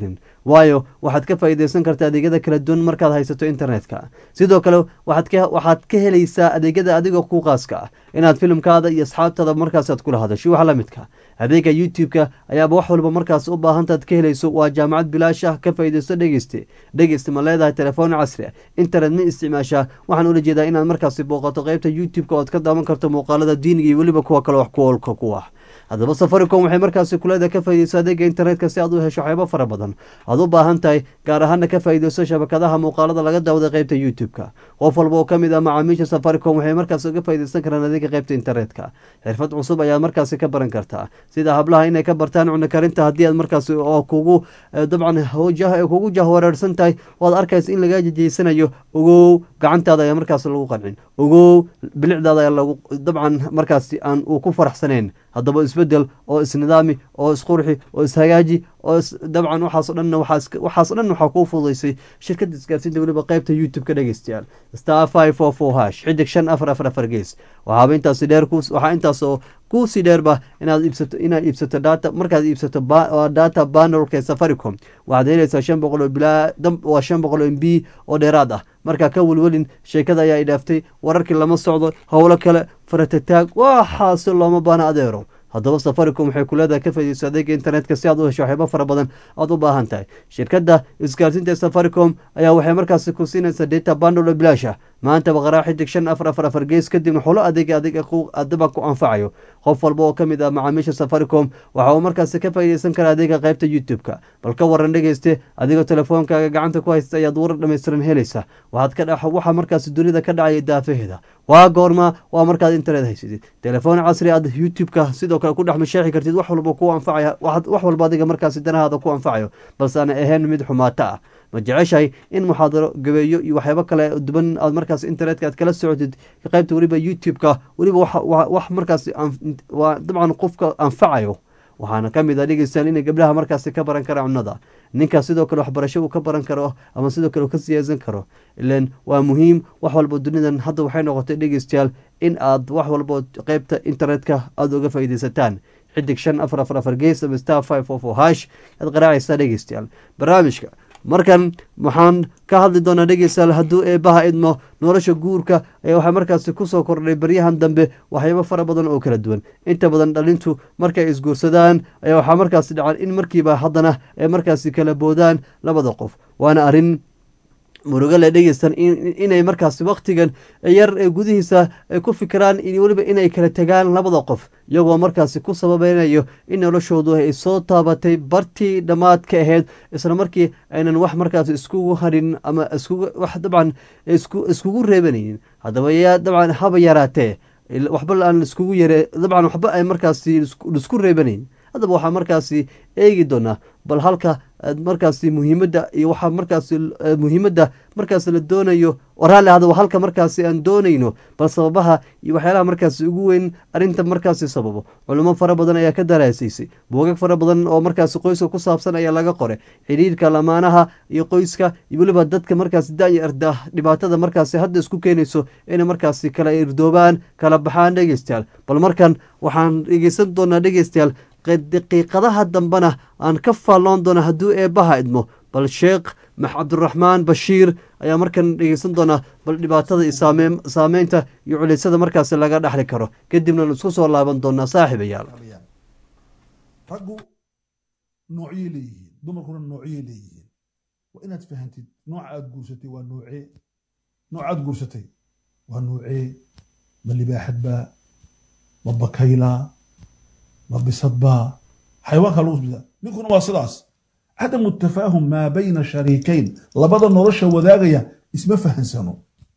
waayo waxaad ka faa'iideysan kartaa adeegyada kala duwan markaad haysato internetka sidoo kale waxaad ka waxaad ka helaysaa adeegyada adiga ku qaaska ah inaad filimkaada iyo asxaabtaada markaas aad kula hadasho wax la midka adeega youtube-ka ayaaba wax walba markaas u baahantaad ka helayso waa jaamacad bilaash ah ka faa'iideysto dhegeyste dhegeyste ma leedahay telefoon casri ah internet ma isticmaashaa waxaan ula jeedaa inaad markaasi booqato qeybta youtube-ka ood ka daawan karto muuqaalada diiniga iyo weliba kuwa kale wax ku oolka ku ah haddaba safaricom waxay markaasi kuleeda ka faaideyso adeega internetka si aad u hesho waxyaabo fara badan aad u baahan tahay gaar ahaana ka faaideyso shabakadaha muuqaalada laga daawada qeybta youtube-ka qof walba oo kamid ah macaamiisha safaricom waxay markaas uga faaideysan karaan adeega qeybta internetka xirfad cusub ayaad markaasi ka baran kartaa sida hablaha inay ka bartaan cunno karinta haddii aad markaasi oo kugu dabcan kugu jahwareersan tahay oo aad arkaysa in lagaa jejeysanayo ogow gacantaada ayaa markaas lagu qancin ogow bilicdaada ayaa lagu dabcan markaasi aan uu ku faraxsanayn haddaba isbedel oo isnidaami oo isqurxi oo ishagaaji oo dabcan waxaaso dhan waxaaso dhan waxaa kuu fududaysay shirkadda isgaarsiinta weliba qeybta youtube ka dhegeystayaal star five four four hash xidig shan afar afar afar gees waxaaba intaasi dheer waxaa intaasoo kuusii dheerba inaad iibsato inaad iibsato data markaad iibsato data banolka ee safaricom waxaad helaysaa shan boqol oo bilaa waa shan boqol oo m b oo dheeraad ah markaa ka welwelin sheekada ayaa idhaaftay wararkii lama socdo howlo kale faratataag waxaase looma baana adeero haddaba safaricom waxay kuleedahay ka faaideyso adeega internetka si aad u hesho waxyaabo fara badan aad u baahan tahay shirkadda isgaarsiinta ee safaricom ayaa waxay markaasi ku siinaysaa data bandolo bilaasha maantaba qaraa xidig shan afar afar afar gees kadibna xulo adeega adeega adaba ku anfacayo qof walba oo kamid ah macaamiisha safaricom waxa uu markaasi ka faaideysan karaa adeega qeybta youtube-ka bal ka waran dhegeyste adigoo telefoonkaaga gacanta ku haysta ayaad warar dhammaystiran helaysa waxaad ka dha waxaa markaasi dunida ka dhacaya daafaheeda waa goorma waa markaad internet haysatid telefoon casri aad youtube-ka sidoo kale ku dhex masheexi kartid wax walba ku anfacaya wax walba adiga markaasi danahaada ku anfacayo balse aan ahayn mid xumaato ah ma jeceshahay in muxaadaro gabeeyo iyo waxyaabo kale duban aad markaas internetka aad kala socotid qaybta weliba youtube-ka weliba wax markaas waa dabcan qofka anfacayo waxaana ka mid ah dhegeystaan inay gabdhaha markaasi ka baran kara cunnada ninkaas sidoo kale waxbarasho uu ka baran karo ama sidoo kale uu ka siyaasan karo ilan waa muhiim wax walba dunidan hadda waxay noqotay dhegeystayaal in aad wax walba qeybta internetka aada uga faaideysataan xidig shan afar afar afar gees ama star five four four hash aad qaraacaysaa dhegeystayaal barnaamijka markan waxaan ka hadli doonaa dhegeystayaal hadduu eebaha idmo nolosha guurka ayaa waxaa markaasi kusoo kordhay baryahan dambe waxyaabo fara badan oo kala duwan inta badan dhalintu markay isguursadaan ayaa waxaa markaasi dhacan in markiiba haddana ay markaasi kala boodaan labada qof waana arrin murugo le dhegeystan inay markaasi wakhtigan yar ee gudihiisa ay ku fikiraan weliba inay kala tegaan labada qof iyagoo markaasi ku sababeynayo in noloshoodu ay soo taabatay bartii dhammaad ka ahayd isla markii aynan wax markaas iskugu harin ama wax dabcan iskugu reebanaynin haddaba yaa dabcan haba yaraatee waxba aan iskugu yare dabcan waxba ay markaasi isku reebanayn haddaba waxaa markaasi eegi doonaa bal halka markaasi muhiimadda iyo waxaa markaasi muhiimadda markaasi la doonayo raalli hadaba halka markaasi aan doonayno bal sababaha iyo waxyaalaha markaasi ugu weyn arrinta markaasi sababo culimo fara badan ayaa ka daraasaysay buugag fara badan oo markaasi qoyska ku saabsan ayaa laga qoray xidhiirka lamaanaha iyo qoyska iyo weliba dadka markaasi da-yarda dhibaatada markaasi hadda isku keenayso inay markaasi kala irdoobaan kala baxaan dhegeystayaal bal markan waxaan dhegeysan doonaa dhegeystayaal daqiiqadaha dambena aan ka faalloon doona hadduu eebbaha idmo bal sheekh cabdiraxmaan bashiir ayaa markan dhegeysan doonaa bal dhibaatada iyo saameynta iyo culiysada markaasi laga dhexli karo kadibna aan isku soo laaban doonaa saaxiibayaal raggu noocyay leeyihiin dumarkuna noocyay leeyihiin waa inaad fahantid nooca aad guursatay waa noocee nooca aad guursatay waa noocee ma libaaxad baa ma bakaylaa ma bisad baa xayawaanka lagu bisada ninkuna waa sidaas cadamu tafaahum maa bayna shariikayn labada nolosha wadaagaya isma fahansano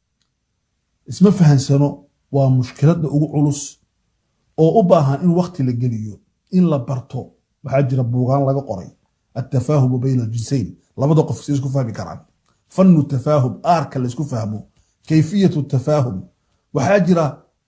isma fahansano waa mushkiladda ugu culus oo u baahan in wakti la geliyo in la barto waxaa jira buugaan laga qoray altafaahumu bayna aljinsayn labada qof si isku fahmi karaan fannu tafaahum aarka la isku fahmo kayfiyatu tafaahum waxaa jira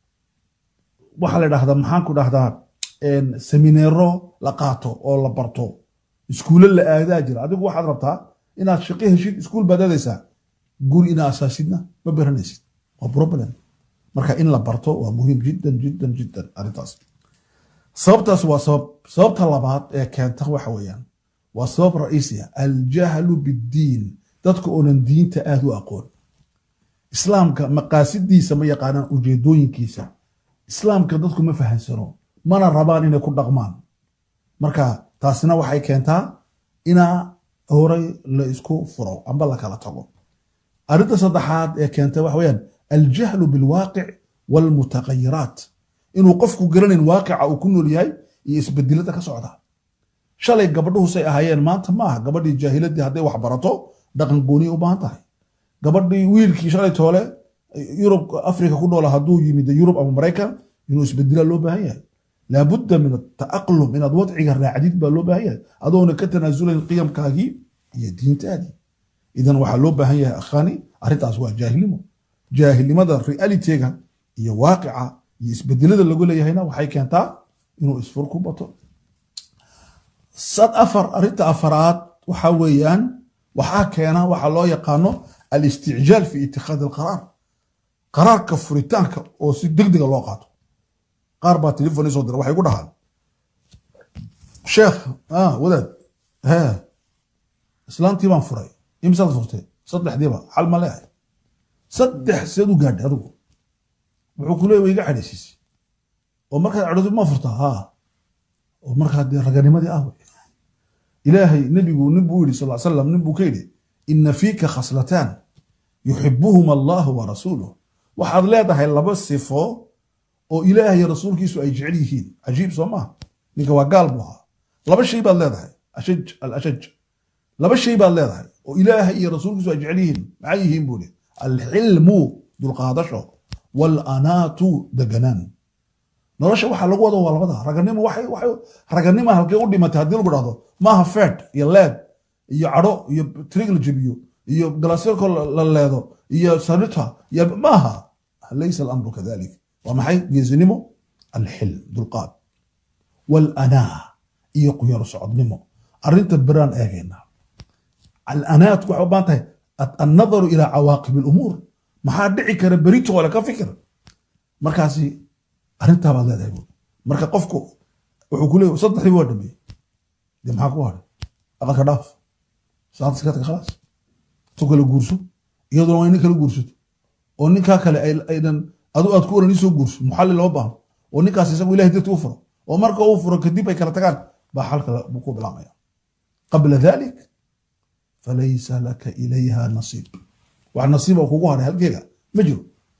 waxaa la dhahdaa maxaan ku dhahdaa semineero la qaato oo la barto iskuulo la aadaa jira adigu waxaad rabtaa inaad shaqo heshid iskuul baad aadaysaa guri inaa asaasidna ma baranaysid waa problem marka in la barto waa muhiim jiddan jiddan jiddan arrintaas sababtaas waa sabab sababta labaad ee keenta waxa weeyaan waa sabab ra'iisiya aljahlu biddiin dadka oonan diinta aada u aqoon islaamka maqaasidiisa ma yaqaanaan ujeedooyinkiisa islaamka dadku ma fahansano mana rabaan inay ku dhaqmaan marka taasina waxay keentaa inaa horay la isku furo amba la kala tago arrinta saddexaad ee keenta waxa weyaan aljahlu bilwaaqic waalmutaqayiraat inuu qofku garanayn waaqica uu ku nool yahay iyo isbedelada ka socda shalay gabadhuhu say ahaayeen maanta maaha gabadhii jaahiladii hadday wax barato dhaqan gooniya u baahan tahay gabadhii wiilkii shalay toole yurub afrika ku noola hadduu yimid yurub ama maraykan inuu isbedelaa loo baahan yahay laabudda min ataaqlum inaad wadciga raacdid baa loo baahan yahay adoona ka tanaasulayn qiyamkaagii iyo diintaadii idan waxaa loo baahan yahay akhani arrintaas waa jaahilnimo jaahilnimada realitega iyo waaqica iyo isbedelada lagu leeyahayna waxay keentaa inuu isfur ku bato sad afar arrinta afaraad waxa weeyaan waxaa keena waxaa loo yaqaano alisticjaal fi itikhaadi alqaraar qaraarka furitaanka oo si degdega loo qaato qaar baa telefon soo dira waxay ku dhahaan sheekh wadaad he islaantii baan furay imsaad furtay saddexdiiba xal ma leehay saddex seed u gaadhay adigu wuxuu ku leey wa iga cadhaysiisay oo markaad cadhoodo ma furtaa haa oo markaa dee raganimadii ah wey ilaahay nebigu nin buu yidhi sal slam nin buu ka yidhi ina fiika khaslataan yuxibuhuma allahu wa rasuuluh waxaad leedahay laba sifo oo ilaahay iyo rasuulkiisu ay jecel yihiin cajiib soo maaha ninka waa gaal buu ahaa laba shay baad leedahay ashaj alashaj laba shay baad leedahay oo ilaahay iyo rasuulkiisu ay jecel yihiin maxay yihiin buu ihi alxilmu dulqaadasho waalanaatu deganaan nolosha waxaa lagu wado waa labada raganimo waxay waxay raganima halkee u dhimatay haddii lagu dhahdo maaha fed iyo leed iyo cadho iyo trig la jebiyo iyo galasyarko la leedo iyo sanita iyo maaha laysa alamru kadalik waa maxay geesinimo alxilm dulqaad waalanaa iyo quyaro socodnimo arrinta beraan eegayna alanaat waxay u baahan tahay annadaru ilaa cawaaqib alumuur maxaa dhici kara beritoole ka fikir markaasi arrintaa baad leedahay buuri marka qofku wuxuu ku leeyahy saddexdii waa dhameeyey dee maxaa ku hadhay aqalka dhaaf saanta iskadka khalaas tu kala guurso iyaduna waa inin kala guursato oo ninkaa kale aynan adu aad ku oran isoo guurso muxallil lama baahno oo ninkaas isagu ilahay darti u furo oo marka uu furo kadib ay kala tagaan baa xalka buu ku bilaamaya qabla dalik falaysa laka ilayha nasiib wax nasiib oo kugu hadhay halkeega ma jiro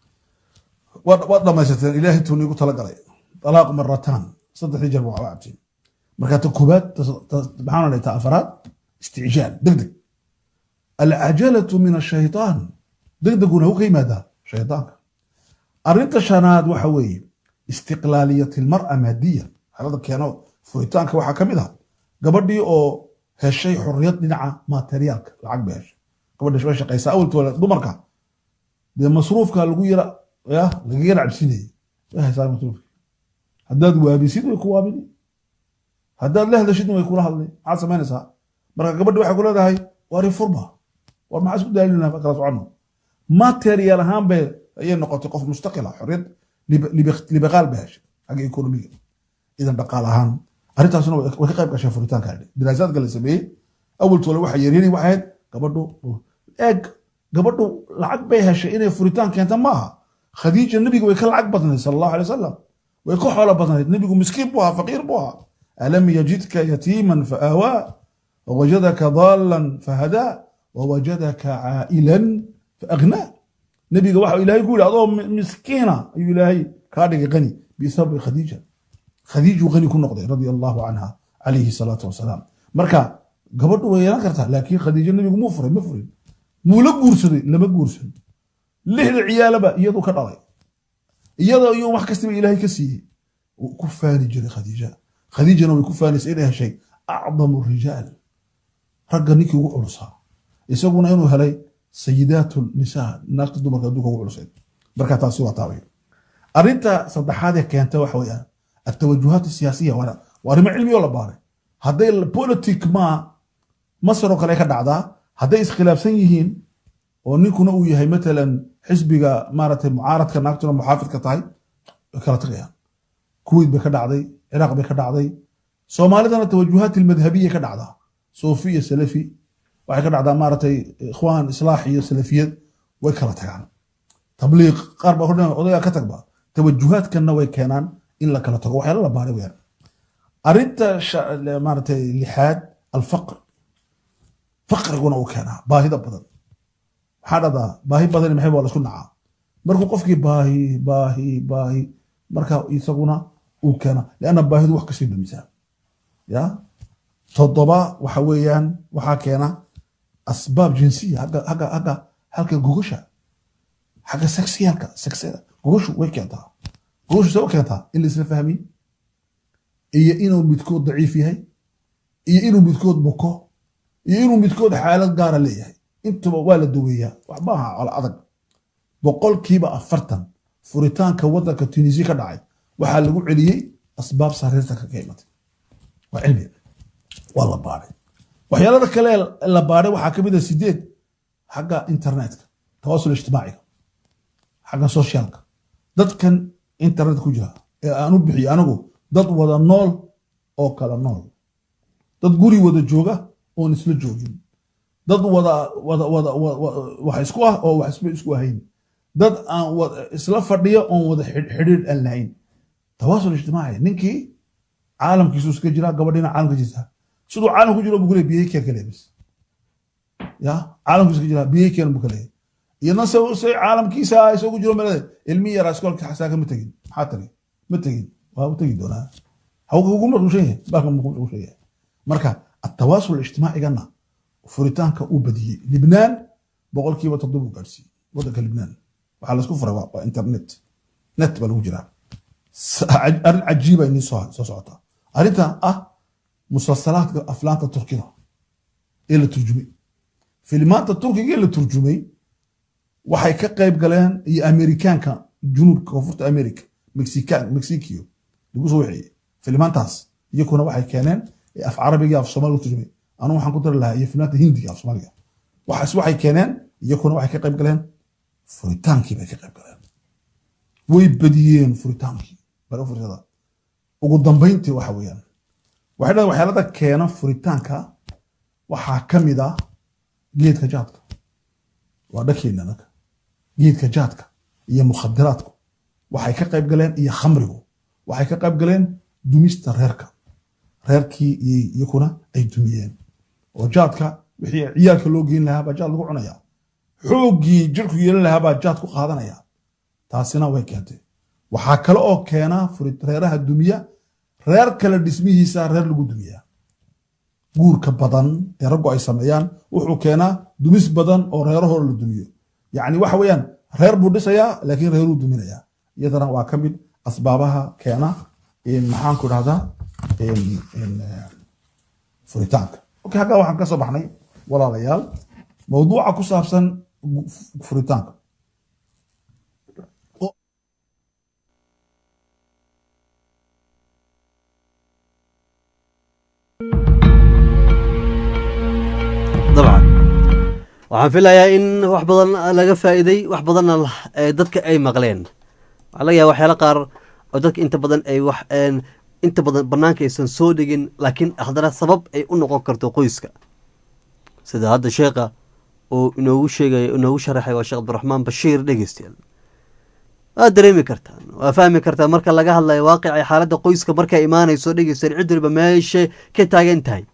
waad dhamaysateen ilaahay tuu niigu talagalay alaaq marataan saddexdii jeer waa cabtiin marka ta koobaad maxaan odhay ta afaraad isticjaal deg deg alcajalatu min ashaytaan deg deguna u ka yimaadaa shaytaanka arrinta shanaad waxa weeye istiqlaaliyat ilmar'a maadiyan xalada keeno furitaanka waxaa ka mid ah gabadhii oo heshay xorriyad dhinaca materiaalka lacag bay heshay gabadha way shaqaysaa awaltooda dumarka dee masruufka lagu yara ya laga yara cabsinayay way haysaa masruufki haddaad waabisid way ku waabini haddaad la hadashidna way kula hadlay maxaad samaynaysaa marka gabadhi waxay ku leedahay waari furba war maxaa isku daalinaa kala soconno material ahaan bay ayay noqotay qof mustaqila xorriyad libaqaal bay heshay xagga ekonomiga idan dhaqaal ahaan arrintaasna way ka qayb gashay furitaanka diraasaadka la sameeyey awaltoole waxa yaryani waxay ahayd gabadhu eeg gabadhu lacag bay heshay inay furitaan keenta ma aha khadiija nebiga way ka lacag badnayd sala allahu alay wasalam way ka xoolo badnayd nebigu miskiin buu ahaa faqiir buu ahaa alam yajidka yatiiman faawaa wawajadaka daalan fahadaa wawajadaka caa'ilan faagnaa nebiga waxa ilaahay ku yidhi adoo miskiina ayuu ilaahay kaa dhigay qani bisababi khadiija khadiijuu qani ku noqday radia allahu canha calayhi salaatu wasalaam marka gabadhu way yeelan kartaa laakiin khadiijo nebigu muu furay ma furin muu la guursaday lama guursan lixda ciyaalaba iyadu ka dhalay iyadoo iyo wax kastaba ilaahay ka siiyey wuu ku faani jiray khadiija khadiijana way ku faanaysa inay heshay acdamu rijaal ragga ninkii ugu culusaa isaguna inuu helay sayidaat nisaa naagta dumarka adduunka ugu culusayd marka taasi waa taabay arrinta saddexaad ee keenta waxa weeyaan atawajuhaat siyaasiya waa arrimo cilmi oo la baaray hadday politic ma masar oo kale ka dhacdaa hadday iskhilaafsan yihiin oo ninkuna uu yahay matalan xisbiga maaragtay mucaaradka naagtuna muxaafidka tahay way kala tagayaan kuwait bay ka dhacday ciraaq bay ka dhacday soomaalidana tawajuhaat ilmadhabiya ka dhacdaa suufi iyo salafi waxay ka dhacdaa maaragtay ikhwaan islaax iyo salafiyad way kala tagaan tabliiq qaar baa kordhin odayga ka tagba tawajuhaadkanna way keenaan in la kala tago waxyaala la baaray weyaan arrinta sha- maaragtay lixaad alfaqr faqriguna uu keenaa baahida badan waxaa dhahdaa baahi badan maxay waa la isku nacaa markuu qofkii baahi baahi baahi marka isaguna uu keena lianna baahidu wax kasii dumisaa ya toddoba waxa weeyaan waxaa keena asbaab jinsiya hagga hagga hagga halka gogasha xagga sexiyalka sexada gogashu way keentaa gogashu see u keentaa in la isla fahmin iyo inuu midkood daciif yahay iyo inuu midkood buko iyo inuu midkood xaalad gaara leeyahay intuba waa la daweeyaa wax maaha cala adag boqolkiiba afartan furitaanka wadanka tunisia ka dhacay waxaa lagu celiyey asbaab sariirta ka imatay waa cilmi waa la baaray waxyaalada kale ee la baaray waxaa ka mid a sideed xagga internetka tawasul ijtimaaciga xagga socialka dadkan internet ku jira ee aan u bixiyo anigu dad wada nool oo kala nool dad guri wada jooga oon isla joogin dad wada wada wada wa- wa- wax isku ah oo wax isba isku ahayn dad aan wada isla fadhiya oon wada xidh- xidhiidh aan lahayn tawaasul ijtimaaci ninkii caalamkiisu iska jira gabadhina caalamka jirta siduu caalam ku jiro buu kule biyey keen kale bis ya caalamkiisu iska jira biyey keen buu kale iyadna se se caalamkiisa isagu jiro melade ilmi yara iskoolka xasaaka ma tegin maxaa tagay ma tegin waa u tegi doonaa hawka ugu maqushan yahay baalka maqushan yahay marka atawaasul ijtimaacigana furitaanka uu badiyey libnaan boqolkiiba toddoba u gaadhsiiyey wadanka libnaan waxaa laisku furay waa waa internet net baa lagu jiraa S- arrin cajiiba inii soo soo socota arrinta ah musalsalaadka aflaanta turkida ee la turjumay filimaanta turkiga ee la turjumay waxay ka qayb galeen iyo amerikaanka junuubka koonfurta america mexican mexicio lagu soo waxeeyey filimaantaas iyakuna waxay keeneen ee af carabiga af soomaaliga u turjumay anu waxaan ku dari lahaa iyo filimaanta hindiga af soomaaliga waxaas waxay keeneen iyakuna waxay ka qayb galeen furitaankii bay ka qayb galeen way badiyeen furitaankii bal u fiirsada ugu dambayntii waxa weeyaan waxay dhahdeen waxyaalada keena furitaanka waxaa ka mid ah geedka jaadka waa dhakeena anaga geedka jaadka iyo mukhadiraadku waxay ka qayb galeen iyo khamrigu waxay ka qayb galeen dumista reerka reerkii iyo- iyakuna ay dumiyeen oo jaadka wixii ciyaalka loo geyn lahaa baa jaad lagu cunaya xooggii jirku yeelan lahaa baa jaad ku qaadanaya taasina way keentay waxaa kale oo keena furit reeraha dumiya reer kale dhismihiisa reer lagu dumiyaa guurka badan ee raggu ay sameeyaan wuxuu keenaa dumis badan oo reerahooda la dumiyo yacni waxa weeyaan reer buu dhisayaa laakiin reeruu duminayaa iyadana waa ka mid asbaabaha keena in maxaan ku dhahdaa in- in, eh, furitaanka okay halkaa waxaan ka soo baxnay walaalayaal mawduuca ku saabsan gu- furitaanka dabcan waxaan filayaa in wax badan laga faa'iiday wax badanna la- ee dadka ay maqleen waxaa laga yaaba waxyaalo qaar oo dadka inta badan ay wax een, inta badan banaanka aysan soo dhigin laakiin haddana sabab ay u noqon karto qoyska sida hadda sheekha uu inoogu sheegay inoogu sharaxay waa sheekh abdiraxmaan bashiir dhegeystayaal waa dareemi kartaan waa fahmi kartaa marka laga hadlayo waaqica xaaladda qoyska markay imaanayso dhegeystayaal cid waliba meesha ka taagan tahay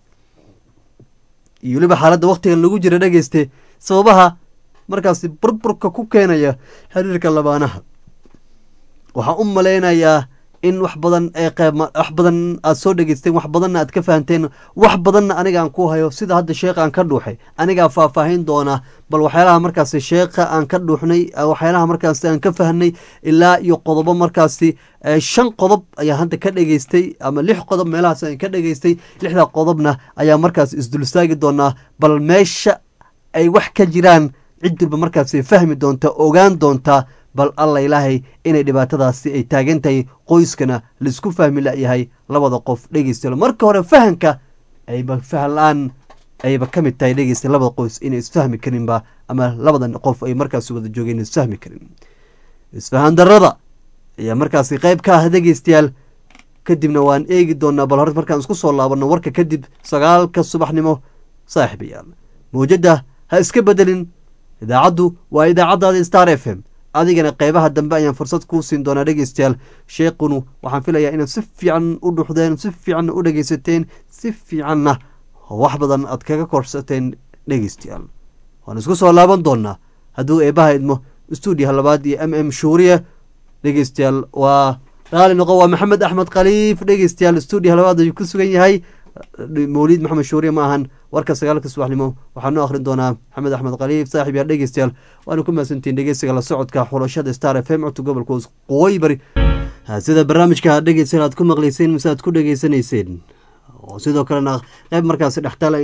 iyo weliba xaaladda waktigan lagu jira dhegeyste sababaha markaasi burburka ku keenaya xiriirka labaanaha waxaan u malaynayaa in wax badan ee qeyb wax badan aad soo dhegeysteen wax badanna aad ka fahanteen wax badanna aniga aan ku hayo sida hadda sheekha aan ka dhuuxay anigaa faahfaahin doona bal waxyaalaha markaasi sheekha aan ka dhuuxnay eh, waxyaalaha markaasi aan ka fahnay ilaa iyo qodobo markaasi eh, shan qodob ayaa hadda ka dhegeystay ama lix qodob meelahaas aan ka dhegeystay lixda qodobna ayaa markaas isdulsaagi doonaa bal meesha ay wax ka jiraan cid walba markaasi fahmi doonta ogaan doonta bal alla ilaahay inay dhibaatadaasi ay taagan tahay qoyskana laisku fahmi layahay labada qof dhegeysta marka hore fahanka ayba fahan la-aan ayba ka mid tahay dhegeysta labada qoys inay isfahmi karinba ama labadan qof ay markaasi wada joogeen isfahmi karin isfahan darada ayaa markaasi qayb ka ah dhegeystayaal kadibna waan eegi doonaa bal hore markaan isku soo laabanno warka kadib sagaalka subaxnimo saaxiibayaal mawjadda ha iska bedelin idaacaddu waa idaacaddaada star f m adigana qeybaha dambe ayaan fursad kuu siin doonaa dhegeystayaal sheekunu waxaan filayaa inaad si fiican u dhuxdeen si fiicanna u dhegeysateen si fiicanna wax badan aad kaga korsateen dhegeystayaal waan isku soo laaban doonaa hadduu eebaha idmo stuudiyaha labaad iyo m m shuuriye dhegeystayaal waa raali noqo waa maxamed axmed khaliif dhegeystayaal stuudiyaha labaad ayuu ku sugan yahay mawliid maxamed shuuriye ma ahan warka sagaalka subaxnimo waxaa noo akhrin doonaa maxamed axmed khaliif saaxib yaal dhegeystayaal waana ku mahadsantihiin dhegeysiga la socodka xulashada star f m codka gobolka waqooyi bari sida barnaamijka dhegeystayaal aad ku maqleyseen mise aad ku dhegeysanayseen oo sidoo kalena qeyb markaasi dhextaal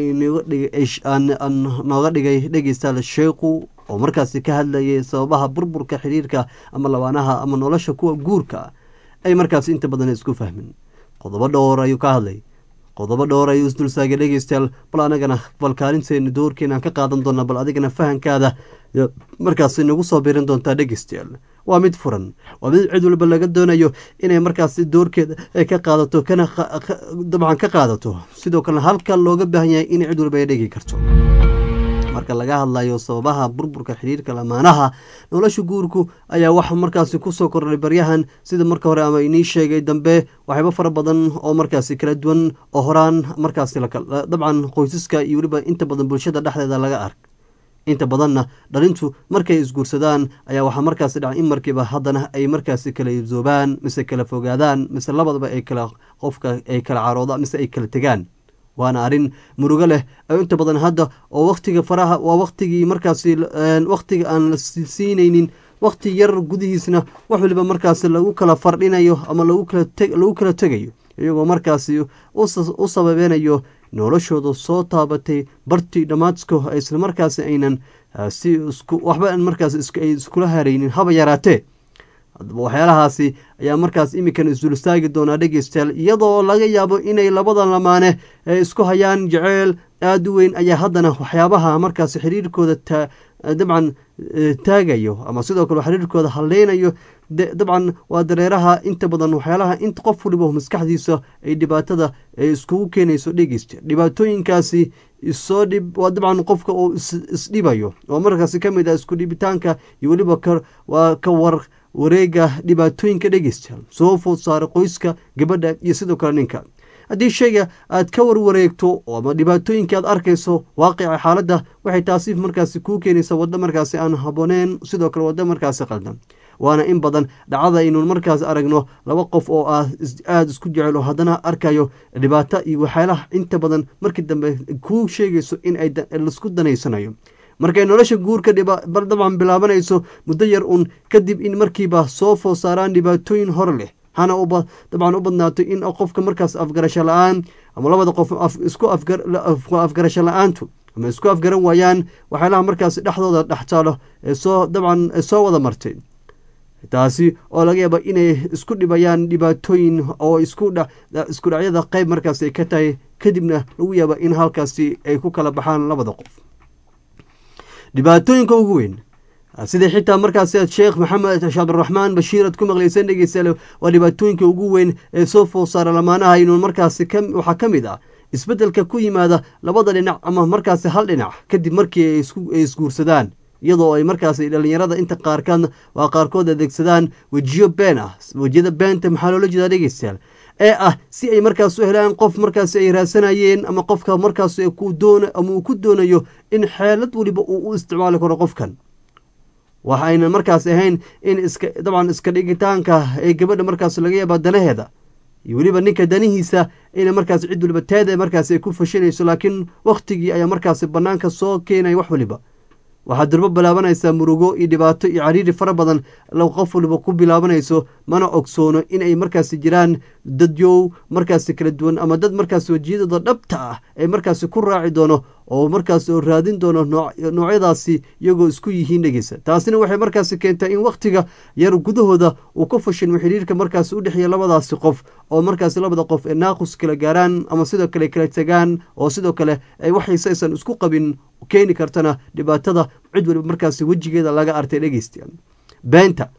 nooga dhigay dhegeystayaal sheekhu oo markaasi ka hadlayay sababaha burburka xiriirka ama labaanaha ama nolosha kuwa guurka ay markaasi inta badan isku fahmin qodobo dhowr ayuu ka hadlay qodobo dhowr ayuu isdulsaagay dhegeystayaal bal anagana bal kaalinteena doorkeenaan ka qaadan doonaa bal adigana fahankaada markaasi nagu soo birin doontaa dhegeystayaal waa mid furan waa mid cid walba laga doonayo inay markaasi doorkeeda ay ka qaadato kana dabcan ka qaadato sidoo kalena halka looga baahan yahay in cid walba ay dhegi karto marka laga hadlayo sababaha burburka xiriirka lamaanaha nolosha guurku ayaa wax markaasi kusoo kordhay baryahan sida marka hore ama inii sheegay dambe waxyaabo fara badan oo markaasi kala duwan oo horaan markaasi dabcan qoysaska iyo weliba inta badan bulshada dhexdeeda laga ark inta badanna dhalintu markay isguursadaan ayaa waxaa markaasi dhaca in markiiba haddana ay markaasi kala ibsoobaan mise kala fogaadaan mise labadaba ay kala qofka ay kala caroodaan mise ay kala tegaan waana arrin murugo leh inta badan hadda oo waktiga faraha waa waktigii markaasi waktiga aan la siinaynin wakti yar gudihiisna wax waliba markaasi lagu kala fardhinayo ama lagu kala tegayo iyagoo markaasi u sababeynayo noloshooda soo taabatay bartii dhammaadko isla markaasi aynan si waxba markaas ay iskula haraynin haba yaraatee waxyaalahaasi ayaa markaas imikan isdulstaagi doonaa dhegeystayaal iyadoo laga yaabo inay labada lamaane isku hayaan jeceyl aada u weyn ayaa haddana waxyaabaha markaas xiriirkooda dabcan taagayo ama sidoo kale xiriirkooda haleynayo dabcan waa dareeraha inta badan waxyaalaha inta qof waliba maskaxdiisa ay dhibaatada iskugu keenayso dhegeysta dhibaatooyinkaasi isoo dhib waa dabcan qofka uu isdhibayo oo markaasi ka mid ah isku dhibitaanka iyo weliba waa ka war wareega dhibaatooyinka dhegeystayaal soo food saara qoyska gabadha iyo sidoo kale ninka haddii shayga aad ka warwareegto ama dhibaatooyinka aad arkayso waaqica xaaladda waxay taasi markaasi kuu keenaysa waddo markaasi aan habooneen sidoo kale waddo markaasi qaldan waana in badan dhacda aynu markaas aragno laba qof oo ah aada isku jecel oo haddana arkayo dhibaato iyo waxyaalaha inta badan markii dambe kuu sheegayso in ay laisku danaysanayo markay nolosha guurka dabcan bilaabanayso muddo yar uun kadib in markiiba soo food saaraan dhibaatooyin hor leh hana dabcan u badnaato in qofka markaas afgarasho la-aan ama labada qof isku afgarasho la-aantu ama isku afgaran waayaan waxyaalaha markaas dhexdooda dhextaalo ee soo dabcan soo wada martay taasi oo laga yaaba inay isku dhibayaan dhibaatooyin oo isku dhacyada qeyb markaas ay ka tahay kadibna lagu yaaba in halkaasi ay ku kala baxaan labada qof dhibaatooyinka ugu weyn sida xitaa markaas sheekh maxamed cabdiraxmaan bashiir aad ku maqleyseen dhegeystayaal waa dhibaatooyinka ugu weyn ee soo food saara lamaanaha inuu markaasi waxaa ka mid ah isbeddelka ku yimaada labada dhinac ama markaasi hal dhinac kadib markii ay isguursadaan iyadoo ay markaasi dhalinyarada inta qaarkood waa qaarkood adeegsadaan wejiyo been ah wejiyada beenta maxaa loola jeedaa dhegeystayaal ee ah si ay markaas u helaan qof markaasi ay raadsanayeen ama qofka markaas ama uu ku doonayo in xeelad weliba uu u isticmaali karo qofkan waxa ayna markaas ahayn in iska dabcan iska dhigitaanka ee gabadha markaas laga yaaba danaheeda iyo weliba ninka danihiisa ina markaas cid waliba teeda markaas ay ku fashinayso laakiin wakhtigii ayaa markaasi banaanka soo keenaya wax waliba waxaad durbo bilaabanaysaa murugo iyo dhibaato iyo cariiri fara badan qof waliba ku bilaabanayso mana ogsoono inay markaasi jiraan dadyow markaasi kala duwan ama dad markaasi wejiyadooda dhabta ah ee markaasi ku raaci doono oo markaas oo raadin doono noocyadaasi iyagoo isku yihiin dhegeysa taasina waxay markaasi keentaa in wakhtiga yar gudahooda uu ka fashilmo xiriirka markaasi u dhexeeya labadaasi qof oo markaasi labada qof ee naaqus kala gaaraan ama sidoo kale kala tegaan oo sidoo kale ay waxayse aysan isku qabin keeni kartana dhibaatada cid waliba markaasi wejigeeda laga artay dhegeysta beenta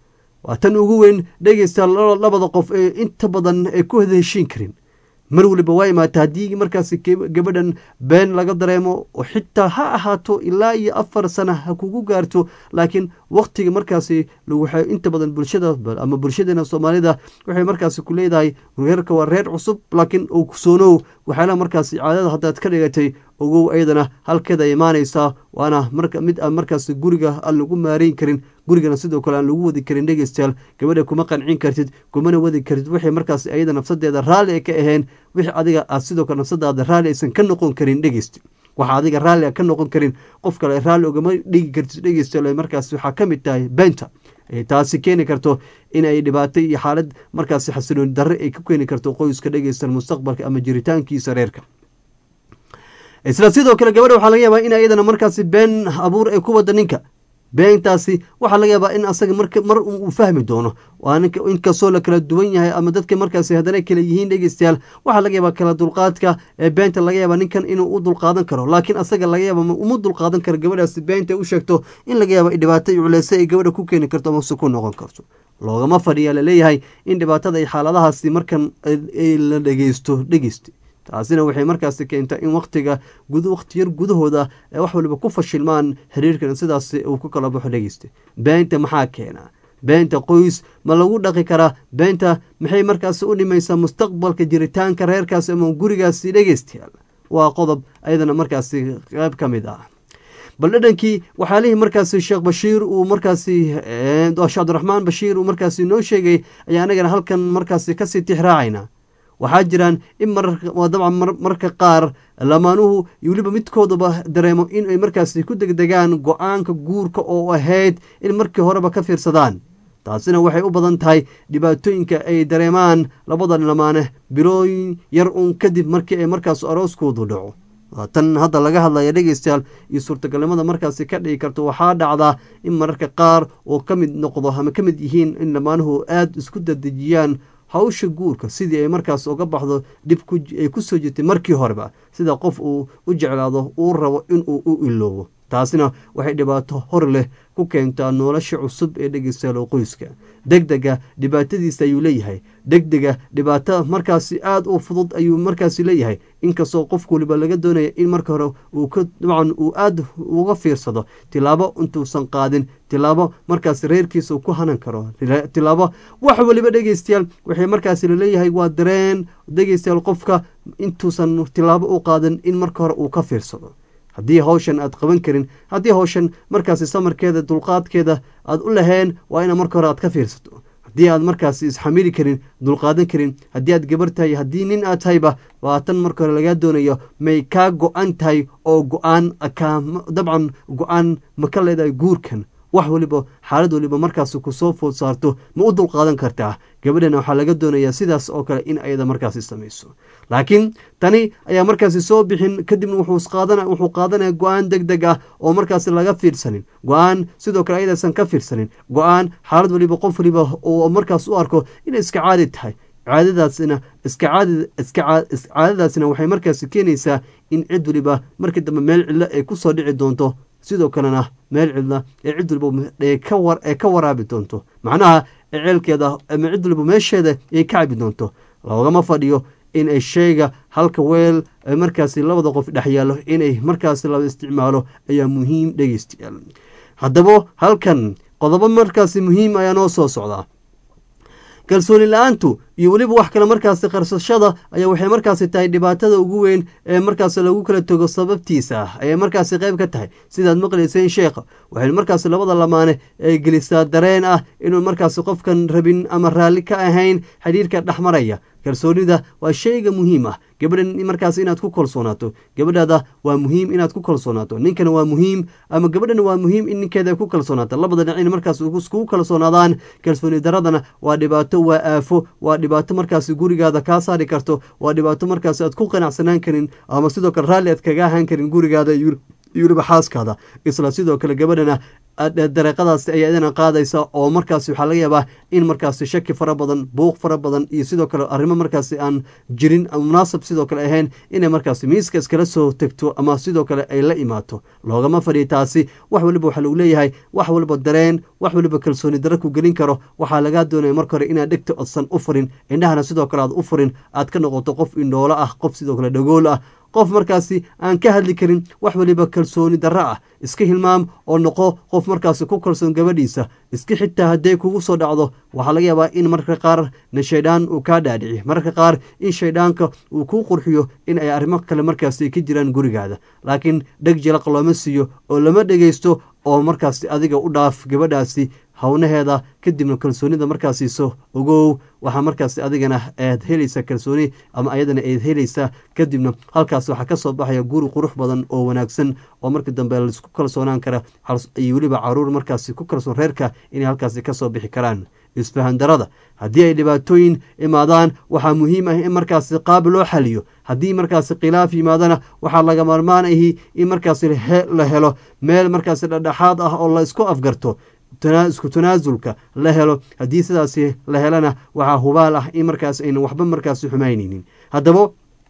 waa tan ugu weyn dhegeysta labada qof ee inta badan ay ku wada heshiin karin mar waliba waa imaata haddii markaasi gabadhan been laga dareemo oo xitaa ha ahaato ilaa iyo afar sana ha kugu gaarto laakiin waktiga markaasi waxay inta badan bulshada ama bulshadeena soomaalida waxay markaasi ku leedahay reerka waa reer cusub laakiin ogsoonow waxyaalaha markaasi caadada haddaad ka dhigatay ogow ayadana halkeeda imaanaysaa waana mid aan markaasi guriga aan lagu maareyn karin gurigana sidoo kale aan lagu wadi karin dhegeystayaal gabadha kuma qancin kartid kumana wadi kartid waxay markaas ayada nafsadeeda raalli ay ka aheen wixii adiga aad sidoo kale nafsadaada raalli aysan ka noqon karin dhegeyst waxa adiga raalli a ka noqon karin qof kale raalli ogama dhigi kartid dhegeystayaal markaas waxaa ka mid tahay beenta taasi keeni karto in ay dhibaato iyo xaalad markaasi xasilooni darre ay ku keeni karto qoyska dhegeystayaal mustaqbalka ama jiritaankiisa reerka isla sidoo kale gabadha waxaa laga yaabaa in ayadana markaasi been abuur ay ku wada ninka beentaasi waxaa laga yaabaa in asaga mar uu fahmi doono inkastoo la kala duwan yahay ama dadka markaasi haddana kala yihiin dhegeystayaal waxaa laga yaabaa kala dulqaadka ee beenta laga yaaba ninkan inuu u dulqaadan karo laakiin asaga laga yaaba uma dulqaadan karo gabadhaasi beenta u sheegto in laga yaaba dhibaato iyo culeyse ay gabadha ku keeni karto amase ku noqon karto loogama fadhiya laleeyahay in dhibaatada iyo xaaladahaasi markan la dhegeysto dhegeysta taasina waxay markaasi keentaa in waktiga waqti yar gudahooda ee wax waliba ku fashilmaan xiriirkan sidaas uu ku kala baxo dhegeysta beenta maxaa keenaa beenta qoys ma lagu dhaqi karaa beenta maxay markaasi u dhimaysaa mustaqbalka jiritaanka reerkaas ama gurigaasi dhegeystayaal waa qodob ayadana markaasi qayb ka mid ah bal dhadhankii waxyaalihii markaasi sheekh bashiir uu markaasi sheekh cabdiraxmaan bashiir uu markaasi noo sheegay ayaa anagana halkan markaasi kasii tixraacayna waxaa jiraan in dabcan marka qaar lamaanuhu weliba midkoodaba dareemo in ay markaasi ku degdegaan go-aanka guurka oo ahayd in markii horeba ka fiirsadaan taasina waxay u badan tahay dhibaatooyinka ay dareemaan labada lamaane bilooyin yar uun kadib markii ay markaas arooskoodu dhaco tan hadda laga hadlaya dhegeystayaal iyo suurtagalnimada markaasi ka dhigi karto waxaa dhacdaa in mararka qaar oo ka mid noqdo ama ka mid yihiin in lamaanuhu aada isku dadejiyaan hawsha guurka sidii ay markaas uga baxdo dhib ay ku soo jirtay markii horeba sida qof uu u jeclaado uu rabo inuu u iloobo taasina waxay dhibaato hor leh ku keentaa nolosha cusub ee dhegeystayaal qoyska degdega dhibaatadiisa ayuu leeyahay degdega dhibaato markaasi aada u fudud ayuu markaasi leeyahay inkastoo qof waliba laga doonaya in marka hore uu ka dabcan uu aada uga fiirsado tilaabo intuusan qaadin tilaabo markaasi reerkiisa uu ku hanan karo tilaabo wax waliba dhegeystayaal waxay markaasi laleeyahay waa dareen dhegeystayaal qofka intuusan tilaabo u qaadin in marka hore uu ka fiirsado haddii hawshan aad qaban karin haddii hawshan markaasi samarkeeda dulqaadkeeda aad u laheen waa ina marka hore aad ka fiirsato haddii aad markaasi isxamili karin dulqaadan karin haddii aad gabar tahay haddii nin aad tahayba waa tan marka hore lagaa doonayo may kaa go-an tahay oo go-aan dabcan go-aan ma ka leedahay guurkan wax waliba xaalad waliba markaasi kusoo food saarto ma u dulqaadan kartaa gabadhana waxaa laga doonayaa sidaas oo kale in ayada markaasi samayso laakiin tani ayaa markaasi soo bixin kadibna wuxuu qaadanaya go-aan deg deg ah oo markaasi laga fiirsanin go-aan sidoo kale ayadaysan ka fiirsanin go-aan xaalad waliba qof waliba oo markaas u arko inay iska caadi tahay caadadaasina caadadaasina waxay markaasi keenaysaa in cid waliba markii dambe meel cidlo ay ku soo dhici doonto sidoo kalena meel cidla ee cid waliba ee ka waraabi doonto macnaha ceelkeeda ama cid waliba meesheeda ay ka cabi doonto loogama fadhiyo in ay sheega halka weel markaasi labada qof dhex yaallo inay markaasi laba isticmaalo ayaa muhiim dhegeystayaal haddaba halkan qodobo markaasi muhiim ayaa noo soo socdaa kalsooni la-aantu iyo weliba wax kale markaasi qarsashada ayaa waxay markaasi tahay dhibaatada ugu weyn ee markaasi lagu kala togo sababtiisa ah ayay markaasi qayb ka tahay sidaad maqlayseen sheekha waxay markaasi labada lamaane ay gelisaa dareen ah inuu markaasi qofkan rabin ama raalli ka ahayn xidhiirka dhexmaraya kalsoonida waa shayga muhiim ah gabadhan markaas inaad ku kalsoonaato gabadhaada waa muhiim inaad ku kalsoonaato ninkana waa muhiim ama gabadhana waa muhiim in ninkeeda ay ku kalsoonaato labada dhinac in markaas iskugu kalsoonaadaan kalsooni daradana waa dhibaato waa aafo waa dhibaato markaasi gurigaada kaa saari karto waa dhibaato markaas aad ku qanacsanaan karin ama sidoo kale raalli aad kaga ahaan karin gurigaada iyo weliba xaaskaada isla sidoo kale gabadhana dareeqadaasi ayaa idina qaadaysa oo markaasi waxaa laga yaabaa in markaasi shaki fara badan buuq fara badan iyo sidoo kale arrimo markaasi aan jirin munaasab sidoo kale ahayn inay markaasi miiska iskala soo tegto ama sidoo kale ay la imaato loogama fadhiya taasi wax waliba waxaa lagu leeyahay wax waliba dareen wax waliba kalsooni dara ku gelin karo waxaa lagaa doonaya marka hore inaad dhegta odsan u furin indhahana sidoo kale aad u furin aad ka noqoto qof indhoolo ah qof sidoo kale dhagool ah qof markaasi aan ka hadli karin wax waliba kalsooni darro ah iska hilmaam oo noqo qof markaasi ku kalsoon gabadhiisa iska xitaa hadday kugu soo dhacdo waxaa laga yaabaa in mararka qaar na shaydaan uu kaa dhaadhici mararka qaar in shayddaanka uu kuu qurxiyo in ay arrimo kale markaasi ka jiraan gurigaada laakiin dheg jalaq looma siiyo oo lama dhegaysto oo markaasi adiga u dhaaf gabadhaasi hawnaheeda kadibna kalsoonida markaa siiso ogow waxaa markaasi adigana aad helaysaa kalsooni ama ayadana aad helaysaa kadibna halkaas waxaa ka soo baxaya guri qurux badan oo wanaagsan oo marka dambe laisku kalsoonaan kara iyo weliba caruur markaasi ku kalsoon reerka inay halkaasi kasoo bixi karaan isfahan darada haddii ay dhibaatooyin imaadaan waxaa muhiim ah in markaasi qaab loo xaliyo haddii markaasi khilaaf yimaadana waxaa laga maarmaan ahi in markaasi la helo meel markaasi dhadhexaad ah oo la isku afgarto isku tanaasulka la helo haddii sidaasi la helana waxaa hubaal ah in markaas aynan waxba markaasi xumaynaynin haddaba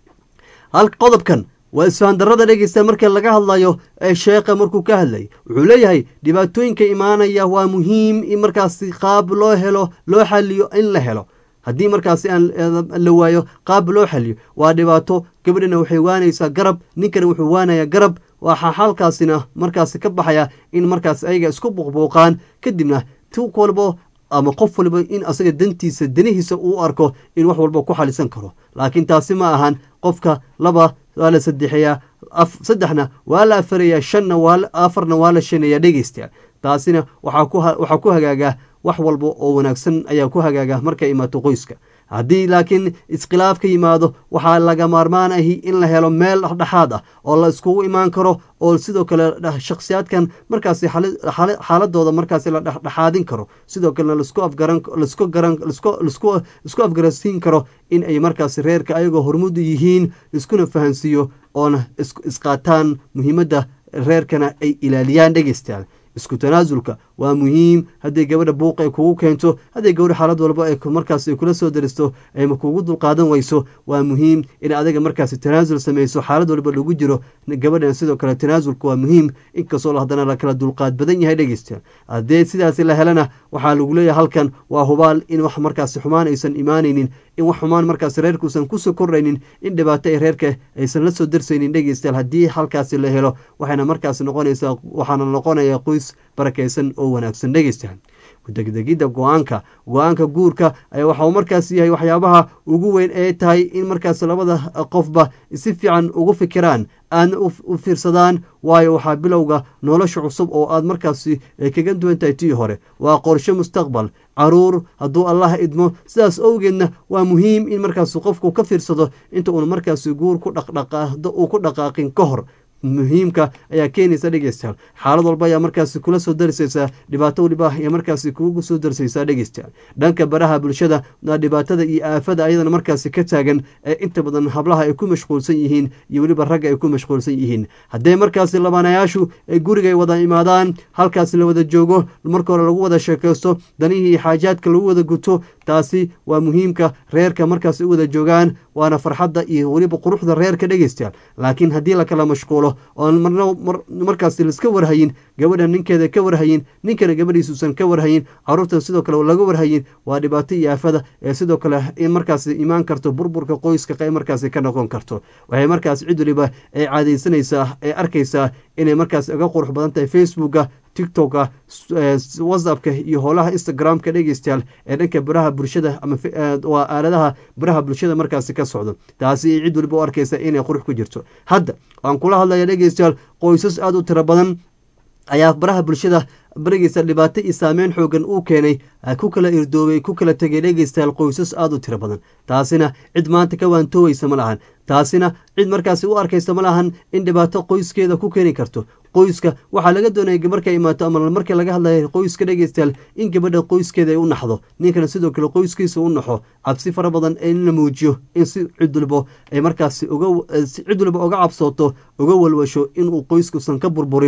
hal qodobkan waa isfahandarada dhegeysta marka laga hadlayo ee sheekha markuu ka hadlayay wuxuu leeyahay dhibaatooyinka imaanaya waa muhiim in markaasi qaab loo helo loo xaliyo in la helo haddii markaasi aan la waayo qaab loo xaliyo waa dhibaato gabadhana waxay waanaysaa garab ninkana wuxuu waanayaa garab waxaa xalkaasina markaasi ka baxaya in markaas ayaga isku buuqbuuqaan kadibna ti walbo ama qof waliba in asaga dantiisa danihiisa uu arko in wax walba ku xalisan karo laakiin taasi ma ahan qofka laba waa la saddexeeyaa saddexna waa la afarayaa shanna waa afarna waa la shaneeyaa dhegeysta taasina waxaa ku hagaagaa wax walba oo wanaagsan ayaa ku hagaaga markay imaato qoyska haddii laakiin iskhilaaf ka yimaado waxaa laga maarmaan ahi in la helo meel dhexdhexaad ah oo la iskugu imaan karo oo sidoo kale shakhsiyaadkan markaasi xaaladooda markaasi la dhexdhexaadin karo sidoo kalena lasku afgaran lasku garan lasku isku afgaransiin karo in ay markaasi reerka ayagoo hormudu yihiin iskuna fahansiiyo oona isqaataan muhiimadda reerkana ay ilaaliyaan dhegeystayaal isku tanaasulka waa muhiim hadday gabadha buuq ay kugu keento hadday gabadha xaalad walba ay markaas ay kula soo daristo ayma kugu dulqaadan weyso waa muhiim in adiga markaasi tanaasul samayso xaalad walba lagu jiro gabadhan sidoo kale tanaasulka waa muhiim inkastoo haddana la kala dulqaad badan yahay dhegeysta haddee sidaasi la helana waxaa lagu leeyahay halkan waa hubaal in wax markaasi xumaan aysan imaanaynin in wax xumaan markaasi reerkuusan kusoo kordhaynin in dhibaato ay reerka aysan la soo darsaynin dhegeystayaal haddii halkaasi la helo waxayna markaasi noqonaysaa waxaana noqonaya qoys barakaysan oo wanaagsan dhegeystayaal kudegdegidda go-aanka go-aanka guurka ayaa waxa uu markaas yahay waxyaabaha ugu weyn ee tahay in markaas labada qofba si fiican ugu fikiraan aadna u fiirsadaan waayo waxaa bilowga nolosha cusub oo aad markaasi kaga duwan tahay tii hore waa qorshe mustaqbal caruur hadduu allah idmo sidaas owgeedna waa muhiim in markaas qofku ka fiirsado inta uun markaasi guur ku dhaqdhaqaado uu ku dhaqaaqin ka hor muhiimka ayaa keenaysa dhegeystayaal xaalad walba ayaa markaasi kula soo darsaysaa dhibaato waliba ayaa markaasi kugu soo darsaysaa dhegeystayaal dhanka baraha bulshada dhibaatada iyo aafada ayadana markaasi ka taagan ee inta badan hablaha ay ku mashquulsan yihiin iyo weliba ragga ay ku mashquulsan yihiin haddee markaasi labaanayaashu ay gurigay wada imaadaan halkaasi la wada joogo marka hore lagu wada sheekaysto danihii iyo xaajaadka lagu wada guto taasi waa muhiimka reerka markaasi u wada joogaan waana farxadda iyo weliba quruxda reerka dhegeystayaal laakiin haddii lakala mashquulo oon marna markaasi laiska warhayin gabadha ninkeeda ka warhayin ninkana gabadhiisuusan ka warhayin caruurtan sidoo kale laga warhayin waa dhibaato iyo aafada ee sidoo kale in markaasi imaan karto burburka qoyska qeyb markaasi ka noqon karto waxay markaasi cid waliba ay caadaysanaysaa ee arkaysaa inay markaasi uga qurux badan tahay facebooka tiktoka whatsappka iyo howlaha instagramka dhegeystayaal ee dhanka baraha bulshada ama waa aaladaha baraha bulshada markaasi ka socdo taasi cid waliba u arkaysa inay qurux ku jirto hadda waan kula hadlaya dhegeystayaal qoysas aada u tiro badan ayaa baraha bulshada barigeysa dhibaato iyo saameyn xoogan uu keenay ku kala irdoobay ku kala tegay dhegeystayaal qoysas aada u tiro badan taasina cid maanta ka waantooweysa ma lahan taasina cid markaasi u arkaysa ma lahan in dhibaato qoyskeeda ku keeni karto qoyska waxaa laga doonaya markay imaato ama markii laga hadlaya qoyska dhegeystayaal in gabadha qoyskeeda ay u naxdo ninkana sidoo kale qoyskiisa u naxo cabsi fara badan in la muujiyo in si cid waliba ay markaasi uga cid waliba uga cabsooto uga walwasho inuu qoyskuusan ka burburin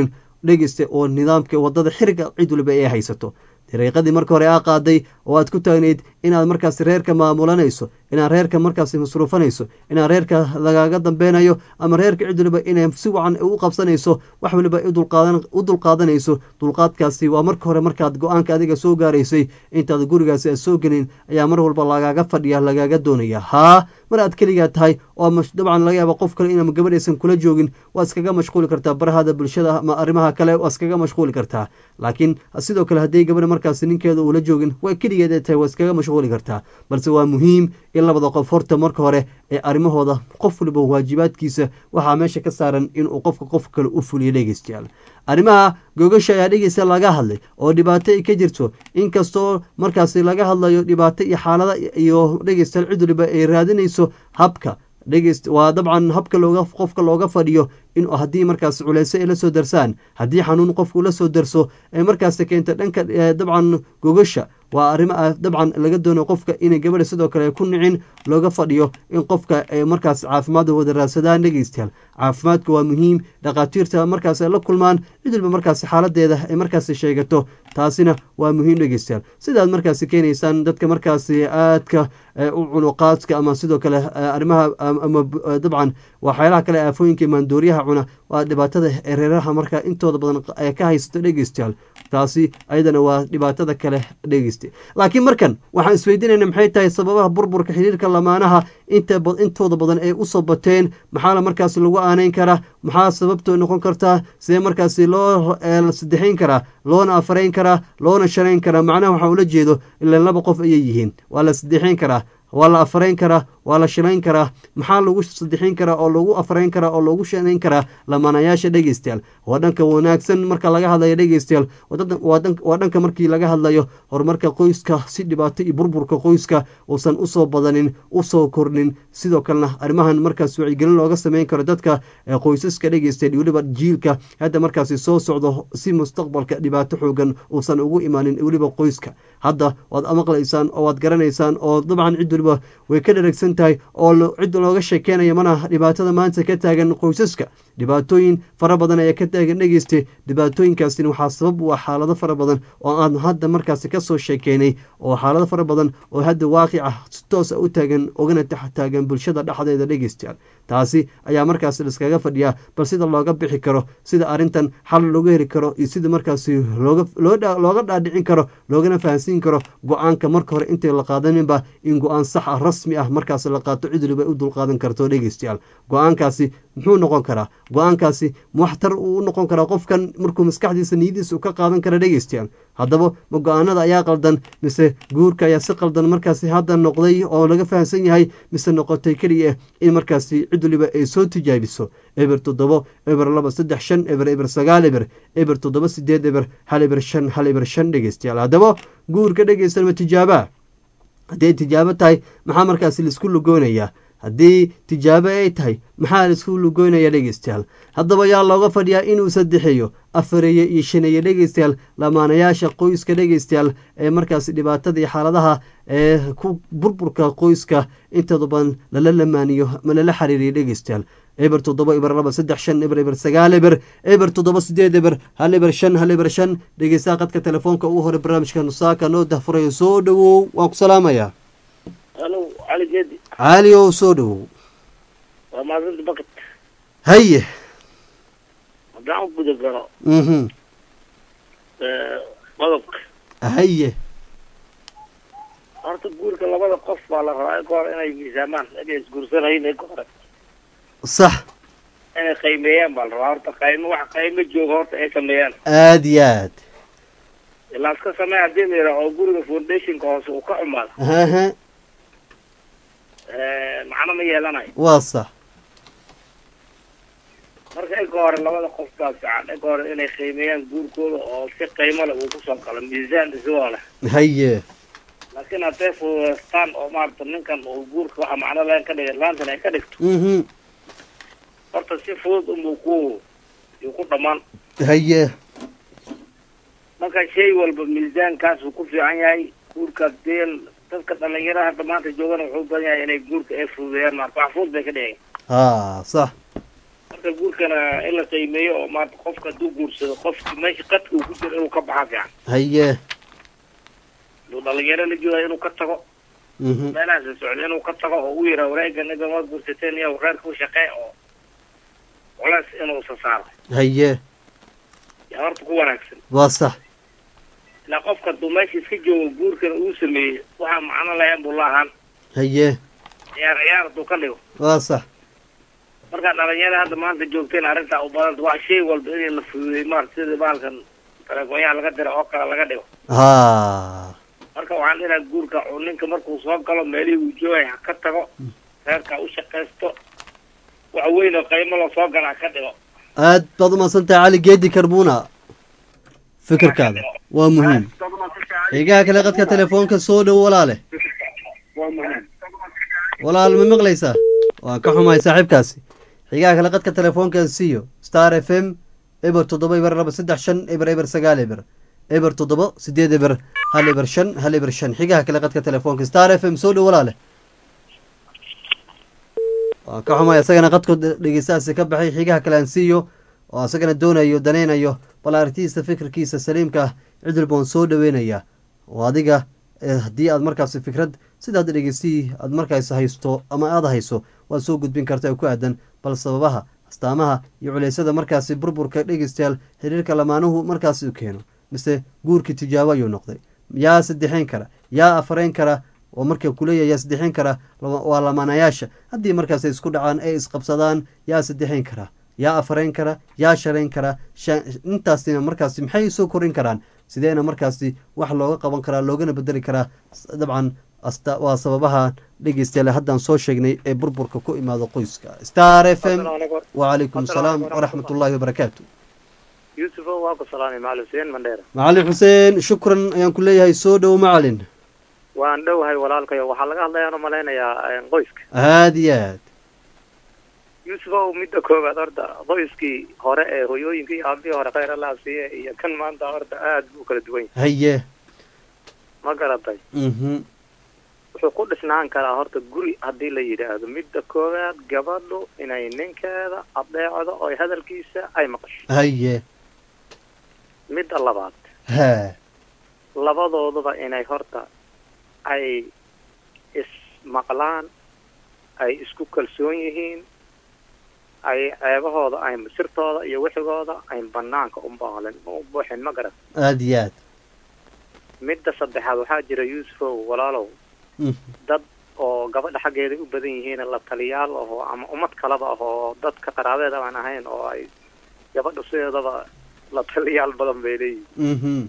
dhegeysta oo nidaamka wadada xiriga cid waliba ay haysato dariiqadii marka hore aa qaaday oo aad ku taagnayd inaad markaas reerka maamulanayso inaad reerka markaas masruufanayso inaad reerka lagaaga dambeynayo ama reerka cid waliba inay si wacan u qabsanayso wax waliba u dulqaadanayso dulqaadkaasi waa marka hore markaad go-aanka adiga soo gaaraysay intaad gurigaasi aad soo gelin ayaa mar walba lagaaga fadhiya lagaaga doonaya haa mar aad keligaa tahay oo dabcan laga yaaba qof kale inama gabadhaysan kula joogin waad iskaga mashquuli kartaa barahada bulshada ama arrimaha kale waa iskaga mashquuli kartaa laakiin sidoo kale hadday gabadha markaas ninkeeda uula joogin waa keligeed ay tahay waa iskaga mashquuli kartaa balse waa muhiim in labada qof horta marka hore ee arrimahooda qof waliba waajibaadkiisa waxaa meesha ka saaran inuu qofka qof kale u fuliyo dhegeystayaal arrimaha gogasha ayaa dhegeysta laga hadlay oo dhibaato ay ka jirto inkastoo markaasi laga hadlayo dhibaato iyo xaalada iyo dhegeystayaal cid waliba ay raadinayso habka dhegeyst waa dabcan habka looga qofka looga fadhiyo in haddii markaas culeyse ay la soo darsaan haddii xanuun qofku la soo darso ee markaas keenta dhanka dabcan gogasha waa arrimo dabcan laga doono qofka inay gabadha sidoo kale ku nicin looga fadhiyo in qofka ay markaas caafimaad wada raadsadaan dhegeystayaal caafimaadka waa muhiim dhakhaatiirta markaas ay la kulmaan cid walba markaas xaaladeeda ay markaas sheegato taasina waa muhiim dhegeystayaal sidaad markaas keenaysaan dadka markaasi aadka u cunuqaadka ama sidoo kale arrimaha ama dabcan waxyaalaha kale aafooyinka maandooriyaha cuna waa dhibaatada ereeraha markaa intooda badan ee ka haysato dhegeystayaal taasi ayadana waa dhibaatada kale dhegeysta laakiin markan waxaan isweydiinayna maxay tahay sababaha burburka xiriirka lamaanaha intooda badan ay usoo bateen maxaana markaas lagu aaneyn karaa maxaa sababto noqon kartaa sidee markaasi loo sadexayn karaa loona afarayn karaa loona shanayn karaa macnaha waxaa ula jeedo ilaan laba qof ayay yihiin waa la sadexayn karaa waa la afarayn karaa waa la shilayn karaa maxaa lagu sadexin karaa oo lagu afarayn karaa oo lagu shanayn karaa lamaanayaasha dhegeystayaal waa dhanka wanaagsan marka laga hadlayo dhegeystayaal waa dhanka markii laga hadlayo horumarka qoyska si dhibaato iyo burburka qoyska uusan usoo badanin usoo kornin sidoo kalena arrimahan markaas wacyigelin looga sameyn karo dadka qoysaska dhegeystayaal weliba jiilka hadda markaasi soo socdo si mustaqbalka dhibaato xoogan uusan ugu imaanin weliba qoyska hadda waad maqlaysaan oo waad garanaysaan oo dabcan cid waliba way ka dharagsan tahay oo cid looga sheekeynaya mana dhibaatada maanta ka taagan qoysaska dhibaatooyin fara badan ayaa ka taagan dhegeysta dhibaatooyinkaasina waxaa sabab u ah xaalado fara badan oo aan hadda markaasi kasoo sheekeynay oo xaalado fara badan oo hadda waaqica si toosa u taagan ogana taagan bulshada dhexdeeda dhegeystayaal taasi ayaa markaas liskaga fadhiyaa bal sida looga bixi karo sida arrintan xal looga heli karo iyo sida markaasi looga dhaadhicin karo loogana fahansiin karo go-aanka marka hore intay la qaadaninba in go-aan sax ah rasmi ah markaas la qaato cid waliba u dulqaadan karto dhegeystayaal go-aankaasi muxuu noqon karaa go-aankaasi waxtar uu noqon karaa qofkan markuu maskaxdiisa niyadiisa ka qaadan kara dhegeystayaal haddaba ma go-aanada ayaa qaldan mise guurka ayaa si qaldan markaasi hadda noqday oo laga fahamsan yahay mise noqotay keliya in markaasi cid waliba ay soo tijaabiso eber toddobo eber laba saddex shan eber eber sagaal eber eber toddoba sideed eber hal eber shan hal eber shan dhegeystayaal haddaba guurka dhegeysan ma tijaabaa hadday tijaabo tahay maxaa markaasi laisku lugoonayaa haddii tijaabo ay tahay maxaa laisku lugoynaya dhegeystayaal haddaba yaa looga fadhiyaa inuu saddexeeyo afareeye iyo shaneeye dhegeystayaal lamaanayaasha qoyska dhegeystayaal ee markaasi dhibaatada iyo xaaladaha ee ku burburka qoyska intooda badan lala lamaaniyo ma lala xiriiriyo dhegeystayaal eber toddoba eber laba saddex shan eber eber sagaal eber eber toddoba sideed eber hal eber shan hal eber shan dhegeystaha qadka telefoonka ugu hore barnaamijka nusaaka noo dahfurayo soo dhowow waan ku salaamayaa halo cali geedi cali ow soo dhowow waa maadinta bakad haye haddaan u guda galo mhm qodobka haye horta guurka labada qof baa la rabaa ika hore inay miisaamaan inay isguursanayn ika hore sax inay qiimeeyaan baa la rabaa horta qaymo wax qaymo jooga horta ay sameeyaan aada iyo aad ilaa iska samee haddii la yidhaha oo guriga foundationka hoose uu ka xumaado haha macno ma yeelanayo waa sax marka ika hore labada qof baa fiican ika hore inay qiimeeyaan guurkooda oo si qiimo leh uu kusoo galo miisaan isagoo leh haye laakiin hadday fududeystaan oo maarata ninkan uu guurka waxa macno leen ka dhigay laantan ay ka dhigto mhm horta si fudud unbuu ku yuu ku dhammaan haye marka shay walba miisaankaas uu ku fiican yahay guurka deel dadka dhalinyaraha hadda maanta joogana wuxuu u badan yahay inay guurka ay fududeeyaan maarata wax fudud bay ka dhigay ha sax marka guurkana in la qiimeeyo oo maanta qofka hadduu guursado qofki meesha qadka uu ku jiro inuu ka baxa fiican haye hadduu dhalinyaro la jooga inuu ka tago mhm meelahaas la socda inuu ka tago oo u yidhaa wareega ninkan waa guursateen iyo reerka u shaqee oo culays inuusa saaro haye yaa horta ku wanaagsan waa sax ilaa qofka hadduu meesha iska joogo guurkana uu sameeyey waxaa macno lahayn buu la ahaan haye ciyaar ciyaar hadduu ka dhigo waa sax markaa dhalinyarada hadda maanta joogteen arrintaa u badanta waa shay walba in la fududeey maarata sida bahalkan telefoonyaha laga dira oo kale laga dhigo ha marka waxaan dhiraa guurka uu ninka markuu soo galo meelihii uu joogay ha ka tago reerka u shaqaysto wax weyn oo qiimo la soo galaa ka dhigo aad baad umahadsan tahay cali geedi karbuna fikirkaada waa muhiim xigaha kale qadka telefoonka soo dhow walaale walaal ma maqlaysaa waan ka xumahay saaxiibkaasi xigaha kale qadka telefoonka siiyo star f m eber toddoba eber laba saddex shan eber eber sagaal eber eber toddoba sideed eber hal eber shan hal eber shan xigaha kale qadka telefoonka star f m soo dhow walaale waan ka xumahay isagana qadku dhegeystahaasi ka baxay xigaha kale aan siiyo oo isagana doonayo danaynayo bal aragtidiisa fikirkiisa saliimka ah cid walba waan soo dhaweynaya oo adiga eh, haddii aad markaasi fikrad sidaad dhegeystii aad markaas haysto ama aada hayso waad soo gudbin karta ee ku aadan bal sababaha astaamaha iyo culeysyada markaasi burburka dhegeystayaal xiriirka lamaanuhu markaasi u keeno mise guurkii tijaabo ayuu noqday yaa saddexayn kara yaa afarayn kara oo marka kuleeyahay yaa saddexayn kara lama- waa lamaanayaasha haddii markaas ay isku dhacaan ay isqabsadaan yaa saddexayn kara yaa afarayn kara yaa sharayn kara sha- intaasina markaasi maxay soo korin karaan sideena markaasi wax looga qaban karaa loogana bedeli karaa S- dabcan asta waa sababaha dhegeystayaal haddaan soo sheegnay ee burburka ku imaado qoyska star f m wacalaykum asalaam waraxmat ullaahi wabarakaatu yuusuf waa ku salaamay macalin xuseen mandheera macalin xuseen shukran ayaan ku leeyahay soo dhow macalin waan dhowahay walaalkayo waxaa laga hadlayaan umalaynayaa qoyska aada iyo aad yuusuf ow midda koowaad horta qoyskii hore ee hoyooyinkii iyo aabihii hore khayr allah siiye iyo kan maanta horta aad buu kala duwan yahay haye ma garatay mhm wuxuu ku dhisnaan karaa horta guri haddii la yidhaahdo midda koowaad gabadhu inay ninkeeda adeecdo oo hadalkiisa ay maqasho haye midda labaad ha labadooduba inay horta ay ismaqlaan ay isku kalsoon yihiin ay ceebahooda ay sirtooda iyo wixigooda ay banaanka u baalin u buuxin ma garan aada iyo aad midda saddexaad waxaa jira yuusufow walaalow Mhm. dad oo gabadha xaggeeda u badan yihiin la taliyaal ahoo ama ummad kaleba ah oo dadka qaraabeeda aan ahayn oo ay gabadha sideedaba la taliyaal badan bay leeyihin mhm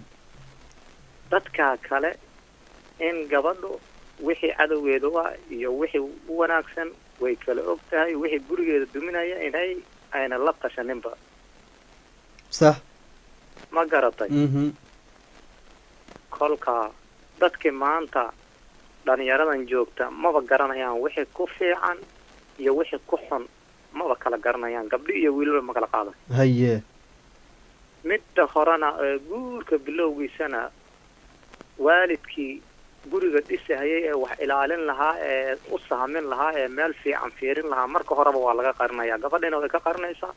dadka kale in gabadhu wixii cadowgeeda u ah iyo wixii u wanaagsan way kala og tahay wixii gurigeeda duminaya inay ayna la tashaninba sax ma garatay mhm kolka dadkii maanta dhalinyaradan joogta maba garanayaan wixii ku fiican iyo wixii ku xun maba kala garanayaan gabdhi iyo wiilba ma kala qaadan haye midda horena ee guurka bilowgiisana waalidkii guriga dhisahayay ee wax ilaalin lahaa ee u sahmin lahaa ee meel fiican fiirin lahaa marka horeba waa laga qarinaya gabadhina way ka qarinaysaa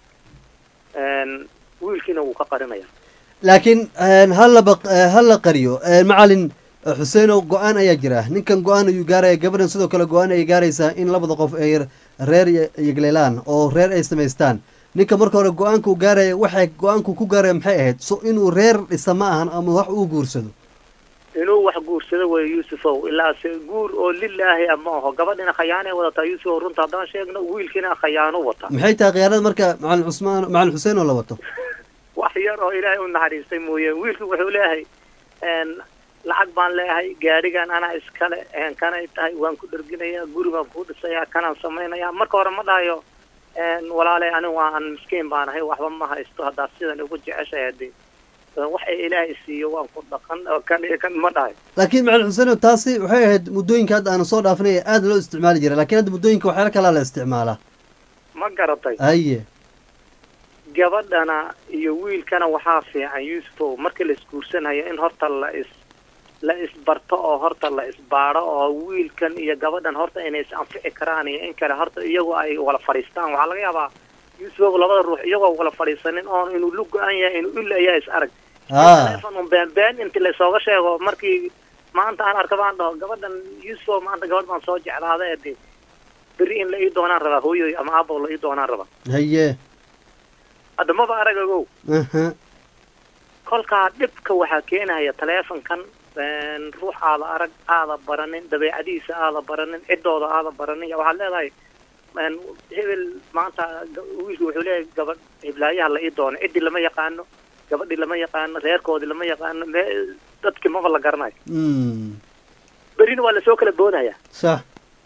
n wiilkiina wuu ka qarinaya laakiin hala baq hala qariyo macalin xuseenow go-aan ayaa jira ninkan go-aan ayuu gaaraya gabadhan sidoo kale go-aan ayay gaaraysaa in labada qof ay reer yegleelaan oo reer ay samaystaan ninka marka hore go-aanka uu gaaraya waxay go-aanku ku gaaraya maxay ahayd so inuu reer dhisa ma ahan ama wax uu guursado inuu wax guursado wey yuusufow ilaa se guur oo lilaahi a ma aho gabadhina khayaanay wadataa yuusufow runta haddaan sheegno wiilkiina khayaano wataa maxay tahay khiyaanada marka macalin cusmaan macalin xuseen oo la wato wax yar oo ilaahay u naxariistay mooye wiilku wuxuu leeyahay lacag baan leeyahay gaadhigan anaa iskale kanay tahay waan ku dherginayaa guri baan kuu dhisayaa kanaan samaynayaa marka hore ma dhahayo walaalay anigu waa aan miskiin baan ahay waxba ma haysto haddaad sidan ugu jeceshahay hadii wax ay ilaahay siiyo waan ku dhaqan oo kan iyo kan ma dhahay laakiin macalin xuseen taasi waxay ahayd muddooyinka hadda aan soo dhaafinay ee aada loo isticmaali jiray lakiin hadda muddooyinka waxyaala kalaa la isticmaalaa ma garatay haye gabadhana iyo wiilkana waxaa fiican yuusufow markii la isguursanayo in horta la is la isbarto oo horta la isbaadho oo wiilkan iyo gabadhan horta inay is anfici karaan iyo in kale horta iyagu ay wala fadhiistaan waxaa laga yaabaa yuusuf labada ruux iyagoo wala fadhiisanin oon inuu lu go-an yahay inuu illa ayaa is arag haa telefon un been been inti laysooga sheego markii maanta aan arka baan dhaho gabadhan yuusuf maanta gabadh baan soo jeclaaday ee de berri in la ii doonaan rabaa hooyoy ama aabo la ii doonaan rabaa haye hadda maba aragagow aha kolkaa dhibka waxaa keenaya taleefonkan een, ruux aada arag aada baranin dabeecadihiisa aada baranin ciddooda aada baranin waxaad leedahay een, hebel maanta ga- wiilku wuxuu leeyahay gabadh hiblaayaha la ii doono ciddii lama yaqaano gabadhii lama yaqaano reerkoodii lama yaqaano me dadkii maba la garanayo Mm. berrina waa lasoo kala boodaya sax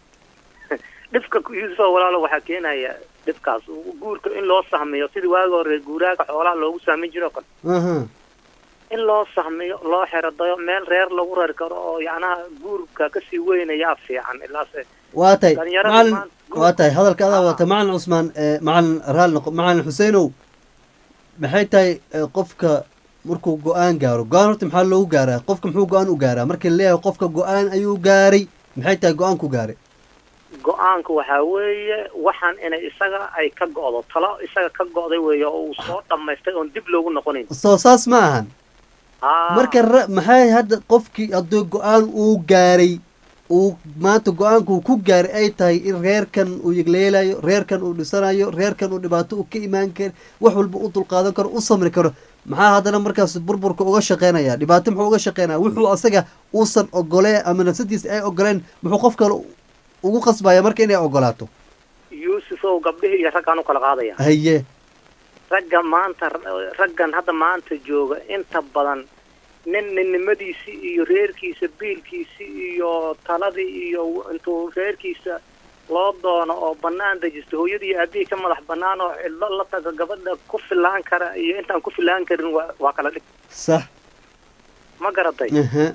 dhibka yuusufa walaalo waxaa keenaya dhibkaas guurka in loo sahmiyo sidii waagi hore guuraaga xoolaha loogu sahmin jiro kale aha in loo sahmiyo loo xeradayo meel reer lagu rari karo oo yacnaha guurka kasii weynayaa fiican ilaase waa tahay Dhalinyarada macalin maanta- waa tahay hadalka adaa wata macalin cusmaan ee macalin raal noqo macalin xuseenow maxay tahay ee, qofka markuu go-aan gaaro go-aan horta maxaa loogu gaaraa qofka muxuu go-aan u gaaraa markii la leeyahay qofka go-aan ayuu gaaray maxay tahay go-aanku gaaray go-aanka waxaa weeye waxaan inay isaga ay ka go'do talo isaga ka go'day weeye oo uu soo dhammaystay oon dib loogu noqonayn soo saas ma ahan Haa. marka ra- maxay hadda qofkii hadduu go-aan uu gaaray uu maanta go-aanku ku gaaray ay tahay in reerkan uu yegleelayo reerkan uu dhisanayo reerkan uu dhibaato u ka imaan karo wax walba u dulqaadan karo u samri karo maxaa haddana markaas burburka uga shaqeynaya dhibaato muxuu uga shaqeynaya wuxuu asaga uusan ogoleen ama nafsadiisa ay ogoleen muxuu qof kale ugu qasbaya marka inay ogolaato yuusufow gabdhihii iyo raggaan u kala qaadaya haye ragga maanta raggan hadda maanta jooga inta badan nin ninnimadiisii iyo reerkiisa biilkiisii iyo taladii iyo intuu reerkiisa loo doono oo banaan dejisto hooyadii iyo aabihii ka madax banaan oo cidlo la taga gabadha ku filaan kara iyo intaan ku filaan karin waa waa kala dhig sax ma garatay aha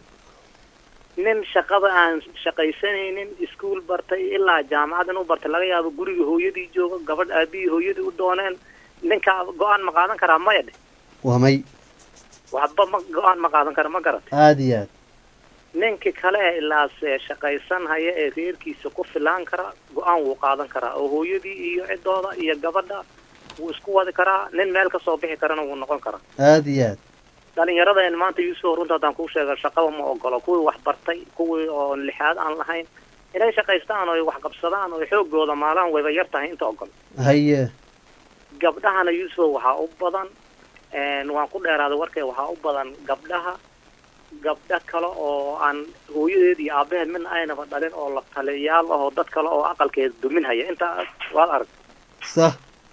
nin shaqada aan shaqaysanaynin iskuul bartay ilaa jaamacad inuu bartay laga yaabo guriga hooyadii jooga gabadh aabihii hooyadii u dooneen ninka go-aan ma qaadan karaa maya dhe waa may waxba ma go-aan ma qaadan kara ma garatay aada iyo aad ninka kale ee ilaase shaqaysan haya ee reerkiisa ku filaan kara go-aan wuu qaadan karaa oo hooyadii iyo ciddooda iyo gabadha wuu isku wadi karaa nin meel kasoo bixi karana wuu noqon karaa aada iyo aad dhalinyaradeen maanta yuusuf runta haddaan kuu sheega shaqaba ma ogolo kuwii wax bartay kuwii oo lixaad aan lahayn inay shaqaystaan oo wax qabsadaan oo xoogooda maalaan wayba yar tahay inta ogol haye gabdhahana yuusuf waxaa u badan waan ku dheeraaday warkay waxaa u badan gabdhaha gabdho kale oo aan hooyadeed iyo aabaheed midna aynaba dhalin oo la taliyayaal ahoo dad kale oo aqalkeeda duminhaya intaa waad arag sax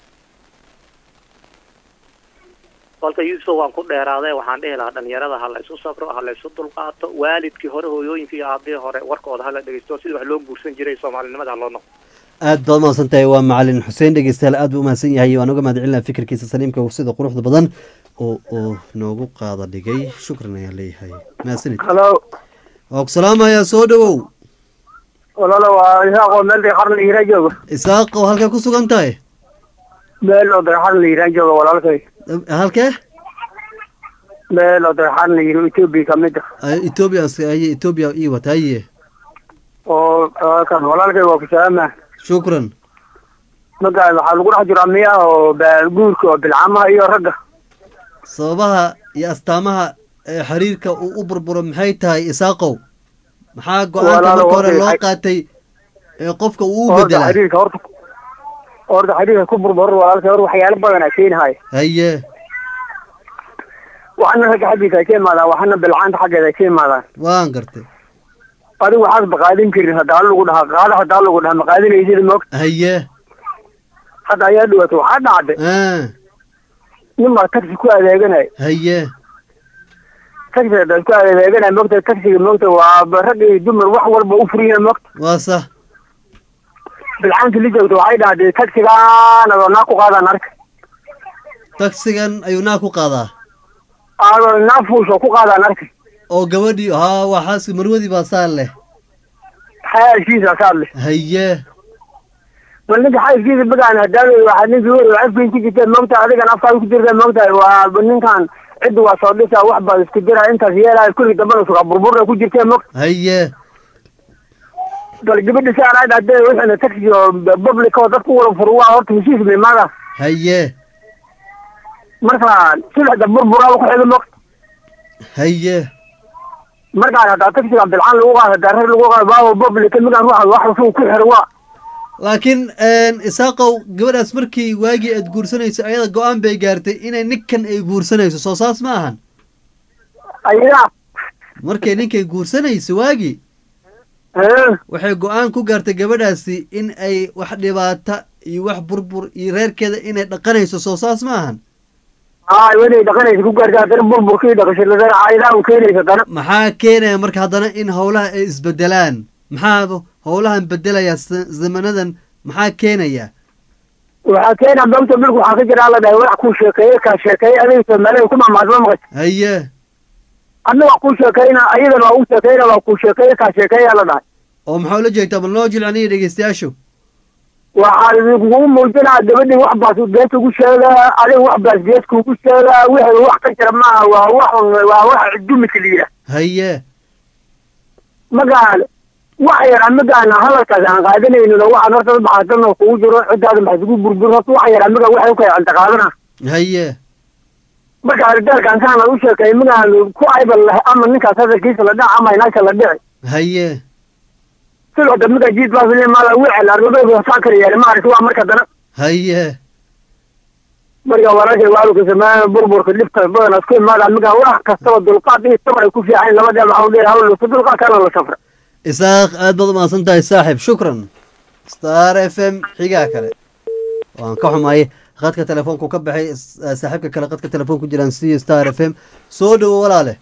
kolka yuusuf waan ku dheeraaday waxaan dhihi lahaa dhalinyarada ha la isu sabro ha la isu dulqaato waalidkii hore hooyooyinkii iyo aabihii hore warkooda ha la dhegeysto sidii wax loo guursan jiray soomaalinimada ha loo noqo aad baad mahadsan tahay waa macalin xuseen dhegeystayaal aad buu umahadsan yahay waan uga mahad celinaa fikirkiisa saliimka sida quruxda badan oo uu noogu qaada dhigay shukran ayaan leeyahay mahadsanid halo waa ku salaamayaa soo dhawow walaalo waa isaaqoo meel dayxar la yiraa jooga isaaqo halkee ku sugan tahay meel oo dayxar la yiraa jooga walaalkay halkee meel oo dayxar la yiro etoobiya kamid ah etoobiya haye etoobiya ii wata haye oo kan walaalkay waa ku salaama shukran marka waxaa lagu dhex jiraa miya oo guurka oo bilcamaha iyo ragga sababaha iyo astaamaha ee xiriirka uu u burburo maxay tahay isaaqow maxaa go-aanka marka hore loo qaatay ee qofka uu u bedelaa xiriirka horta horta xiriirka ku burburo walaalkay hor waxyaalo badan aa keenahay haye waxana ragga xaggiisa ay ka imaadaan waxana bilcaanta xaggeeda ay ka imaadaan waan gartay adigu waxaad maqaadin karin haddaa lagu dhahaa qaada haddaa lagu dhahaa maqaadinaysid moogta haye hadda ayaa dhawaato waxaa dhacday nin baa taxi ku adeeganay haye taxi haddaad ku adeeganay moogta taxiga moogta waa rag iyo dumar wax walba u furiya moogta waa sax bilcaanta la joogta waxay dhahday taxigaan adoo naa ku qaadaan arka taxigan ayuu naa ku qaadaa adoo naa fuusho ku qaadaan arka oo gabadhii haa waa xaaska marwadii baa saar leh xaaskiisa saar leh haye bal ninka xaaskiisa bagaan hadaa waxaa ninkii wer afkiin ku jirta moogta adigan afkaada ku jirta moogtahay waa ninkan cidda waa soo dhisaa wax baad isku jira intaas yeelaya kulli dambana sugaa burburna ku jirta moogta haye bal gabadha saan aad hadee wixina taxi oo public oo dadku wada furu waa horta heshiis may maaga haye marka sidaxda burburaa ku xiga mo haye markaan hadaa taxiga bilcaan lagu qaado hadaa reer lagu qaado baawo boblika migaan ruuxa wax usuu ku xiro waa laakiin isaaqow gabadhaas markii waagii aad guursanayso ayada go-aan bay gaartay inay ninkan ay guursanayso soo saas ma ahan ayadaa markay ninkay guursanayso waagii waxay go-aan ku gaartay gabadhaasi in ay wax dhibaata iyo wax burbur iyo reerkeeda inay dhaqanayso soo saas ma ahan aa inay dhaqanaysa ku gaartay haddana burburkii dhaqashada caayidaa u keenaysa haddana maxaa keenaya marka haddana in howlaha ay isbedelaan maxaa howlahan bedelaya zamanadan maxaa keenaya waxaa keena doonta milku waxaa ka jira la dhahay wax kuu sheekeeye kaa sheekeeye adiga soomaalida ku mamaasma maqas haye adna waa kuu sheekeyna ayadana waa u sheekeyna waa kuu sheekeeye kaa sheekeeya la dhahay oo maxaa ula jeegtaa bal noo jilcaniya dhegeystayaashu waxaa idinkugu muujinaa gabadhii wax baas gees ugu sheegaa adiga wax baas gees kuugu sheegaa wixii wax ka jira maaha waa wax waa wax dumika la yidhaah haye magaan wax yar amigaana hadalkaas aan qaadanaynin oo waxaan horta baxaatan oo kugu jiro ciddaada maxaa isugu burbur horta wax yar amiga waxay u kala canta qaadana haye marka ardaalkan kaana u sheekay migaan ku aybal leh ama ninkaas hadalkiisa la dhac ama inaasha la dhici haye sidoo da miga jiid baasile maala wicel argadooda saa kala yeelay maaragti waa marka dana haye marka walaashay waaluka sameeya burburka dhibta badan isku imaada miga wax kastaba dulqaad iyo sabar ay ku fiican labadee maxaa udheer hawl ku dulqaad kana la safra isaaq aad baad umahadsan tahay saaxib shukran star f m xigaa kale waan ka xumaay qadka telefoonku ka baxay saaxiibka kale qadka telefoon ku jiraan c star f m soo dhowo walaale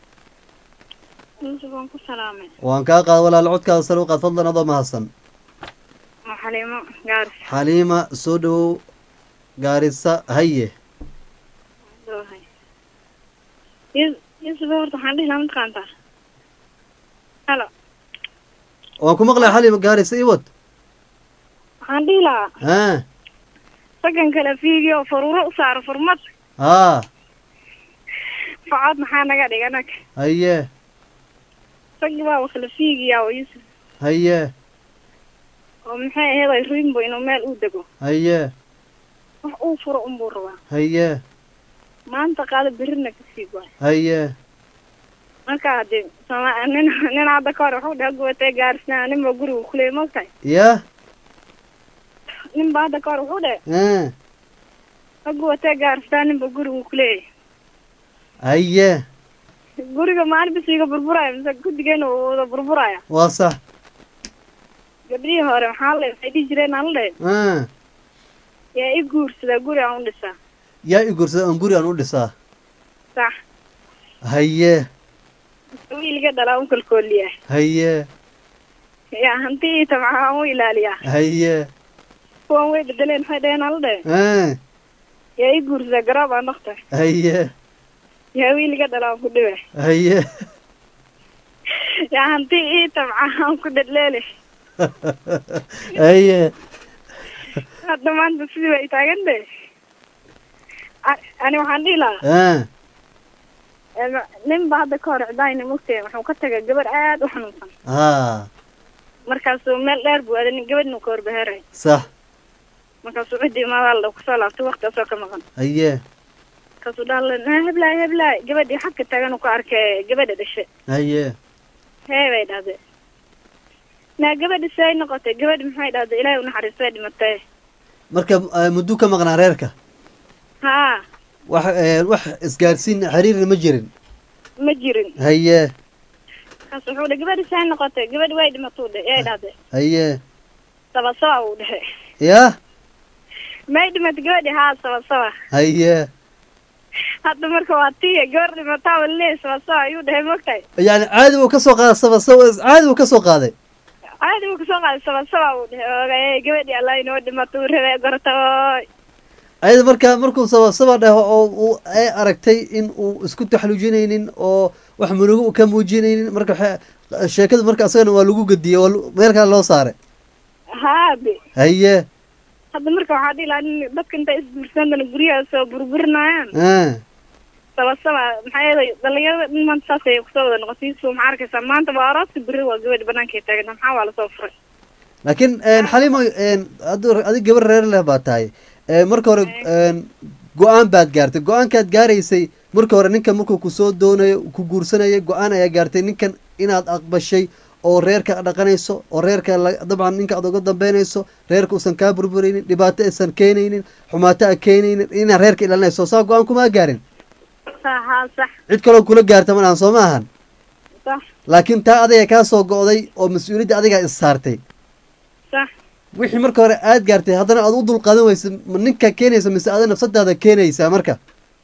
waan ku salaamay waan kaa qaad walaale codkaada sare u qaad fadlan adoo mahadsan waa xaliimo gaaris xaliima soo dhowow gaarisa haye doohay yusuf horta waxaan dhihi lahaa mataqaantaa halo waan ku maqlay xaliima gaarisa iwad waxaan dhihi lahaa ha raggan kale fiigi oo faruuro u saaro furmad haa facod maxaa naga dhiga nag haye raggi baa wakala fiigiyaa oo yusuf haye oo maxay ahayd ay ruinbo inuu meel uu dego haye wax uu furo unbuu rabaa haye maanta qaado berrina ka sii waay haye marka hadee soma nin nin hadda ka hor wuxuu dhaha gubatay gaarisnaa nin baa guriga kuleeyay mogtahay ya nin baa hadda ka hor wuxuu dhahay ha ha gubatay gaarisnaa nin baa guriga kuleeyay haye guriga maalin bis iga burburaya mise guddigeena uu wada burburaya waa sax gabdhihii hore maxaa la waxay dhihi jireen aan la dhahay ha yaa i guursadaa guri aan u dhisaa yaa i guursada aan guri aan u dhisaa sax haye wiilga dhalaa un kalkooliyaa haye yaa hanti ii tabca aan u ilaaliyaa haye kuwan way bedeleen maxay dhaheen aan la dhahay ha yaa i guursadaa garoob aan dhaktar haye yaa wiilga dhalaa aan ku dhiba haye yaa hanti ii tabca aan ku dhadleele haye hadda maanta sidii way taagan de ani waxaan dhihi lahaa ha nin ba hadda ka hor cidayna mogtay wuxuu ka tagay gabar aad u xanuunsan ha markaasuu meel dheer buu aaday nin gabadhinu ka horbaheeray sax markaasuu ciddii imaadaal kusoo laabtay waktigaasoo ka maqan haye markaasuu dhaala na heblaay heblaay gabadhii xagka taagan uu ka arkay gabadha dhashe haye hee bay dhahday naa gabadha say noqotay gabadhi maxay dhahday ilaahay unaxariistay dhimatay marka mudduu ka maqnaa reerka haa wax wax isgaarsiin xiriirna ma jirin ma jirin haye markaas wuxuu dhi gabadhi say noqotay gabadhi way dhimatuu dhe yay dhahday haye saba saba uu dhehe ya may dhimatay gabadhi haa saba saba haye hadda marka waa tiya gabar dhimataa wale saba saba ayuu dhehay mogtahay yani caadi uu kasoo qaaday saba saba caadi uu kasoo qaaday caadi uu kasoo qaaday saba saba uu dhehe oogay gabadhi alla inoo dhimato uu rabay gortooy ayada marka markuu saba saba dhaho oo uu ay aragtay in uu isku taxluujinaynin oo wax munugo ka muujinaynin marka waxa sheekadu marka asagana waa lagu gediyey waa meel kale loo saaray haabe haye hadda marka waxaa dhihi lahaa nin dadka intay isguursadana guryaha soo burburinayaan a saba saba maxaa yeelay dhalinyarada dhin maanta saas ayay kusoo wada noqotay so maxaa arkaysaa maanta waa arooska berri waa gabadhi banaanka ay taaganta maxaa waa lasoo furay laakiin xalimo adu adig gabar reer leh baa tahay ee, marka hore een, go-aan baad gaartay go-aankaad gaaraysay marka hore ninkan markuu kusoo doonayo ku guursanaya go-aan ayaa gaartay ninkan inaad aqbashay oo reerka dhaqanayso oo reerka la- dabcan ninka aad uga dambeynayso reerka uusan kaa burburaynin dhibaato aysan keenaynin xumaato a keenaynin inaad reerka ilaalinayso saa go-aan kuma gaarin sax haa sax cid kaloo kula gaarta malahan soo ma ahan sax laakiin taa adiga kaa soo go'day oo mas-uuliyadda adigaa is saartay sax wixii marka hore aad gaartay haddana aad u dulqaadan weysa ma ninka keenaysa mise ada nafsadaada keenaysaa marka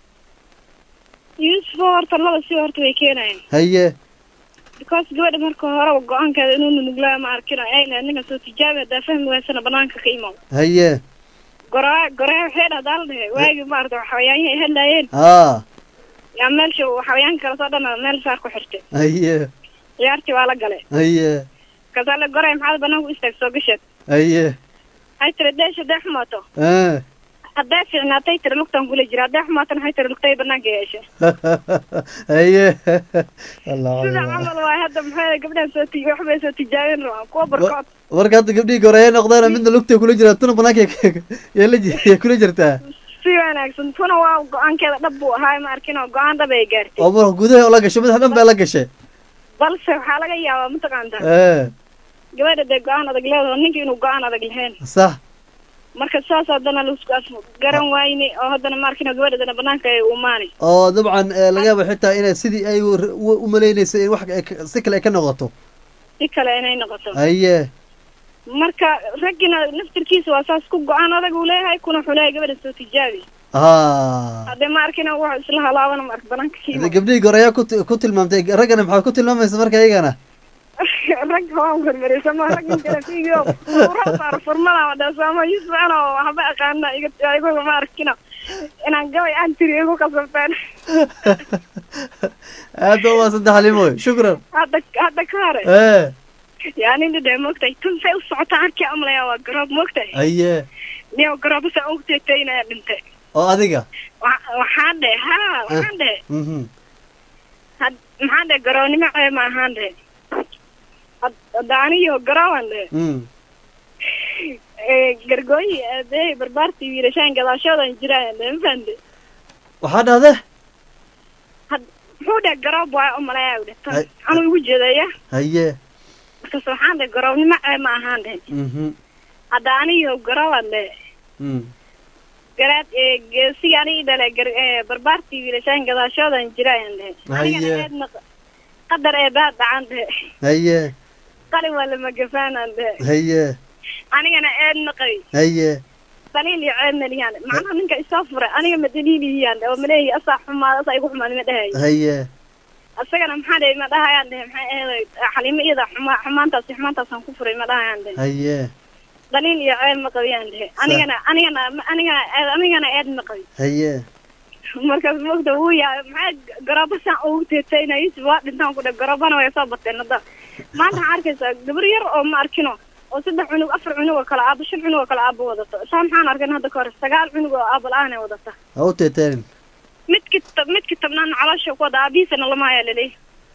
yuusuf horta laba si horta way keenayaan haye because gabadha marka horeba go-aankeeda inuu nunuglaa ma arkino ayna ninka soo tijaabi hadaa fahmi waysana banaanka ka imow haye goraa goraa waxay dhahdaa la dhehe waagi maarata xawayaanyahay ay hadlaayeen haa yaa meelsha xawayaanka kale soo dhan meel saar ku xirtay haye ciyaartii waa la galay haye kasaa la goray maxaad banaanka u istaag soo gasheed haye hay tiri deesha dee xumaato ah hadday fiicnaatay tiri lugtan kula jira hadday xumaatana hay tiri lugtay banaanka yeesha haye allah sida camal waay hadda maxay gabdhahan soo ti waxbay soo tijaabin rabaan kuwa barkood marka hadda gabdhihii goreeye noqdeen midna lugtay kula jiraan tuna banaanka yaa la ji- yaa kula jirtaa si wanaagsan tuna waa go-aankeeda dhab buu ahaa ma arkin oo go-aan dhab ay gaartay oo marka gudaha oo la gashay madaxa dhan baa la gashay balse waxaa laga yaabaa mataqaantaa ee gabadha dee go-aan adag leedaho ninka inuu go-aan adag lahayn sax marka saas haddana laisku af garan wayne oo haddana ma arkin gabadhadana banaanka ay umaanay oo dabcan ee, laga yaaba xitaa inay sidii ay u- u- u maleynaysay in wax ay ka- si kale ay ka noqoto si kale inay noqoto haye marka raggina naftirkiisa waa saas ku go-aan adag uu leeyahay kuna wuxuu leeyahay gabadha soo tijaabi haa haddee ma arkina wax isla halaabana ma ark banaanka Hadda kiima gabdhihii goreeyaa ku ti- ku tilmaamtay raggana maxaa ku tilmaamaysa marka iyagana rag waan hormariysa ma rag intana fiigiyo urasaar furmada wadhasaamo yusbana oo waxba aqaana iga igu ma arkino inaan gabay aan tiri igu kasabteen aad ba umaasanta xalimoy shukran hadda hadda ka hore ee yani dhidhe moogtahay tun say u socota arkii amlaya waa garoob moogtahay haye niyo garooba saa ugu teetaynaya dhintay oo adiga Wa- waxaan dhe ha waxaan dhe mhm had- maxaan dhe garoonimo ee ma ahaan dhe Had- hadda aniyo garooban dhe mm ee, gargooyi aabey barbaartii wiilashaan gadaashoodan jiraan dhe ma fahamte waxaa dhahde muxuu dhe garoob waa umalaya dhe tan Hay- anuu igu jeedaya haye markaas waxaan dhe garoobnimo ee ma ahaan dhe mhm hadda aniyo garooban dhe mm garaad ee geesiga anigi dhale gar- ee, barbaartii wiilashaan gadaashoodan jiraan dhe anigana Haye. eedna qadar ee baad dhacan dhe haye qalin waa lama gafaanan dhe haye anigana eedna qabi haye daliil iyo ceebna liyaan macnaha ninka isoo furay aniga ma daliiliyaan oo maleeyi asaa xumaad asaa igu xumaad ma dhahayo haye isagana maxaa dhahay ma dhahayaan dhahe maxay ahayd xalimo iyada xuma xumaantaasi xumaantaasaan ku furay ma dhahayaan dhahe haye daliil iyo ceeb ma qabiyaan dhahe anigana anigana anigana eed- anigana eed ma qabi haye markaas mogta wuu yahay maxay garooba saan ugu teetayna yusuf waa dhintaan ku dhe garoobana way soo bateen hadda maanta waxaa arkaysaa gabar yar oo ma arkino oo saddex cunug afar cunug oo kale aabo shan cunug oo kale aabo wadato saa maxaan arkan hadda ka hor sagaal cunug oo aabo la-aan ay wadata ha u teeteenin midki tab- midki tabnaadna caloosha ku wada aabihiisana lama haya laleeyahy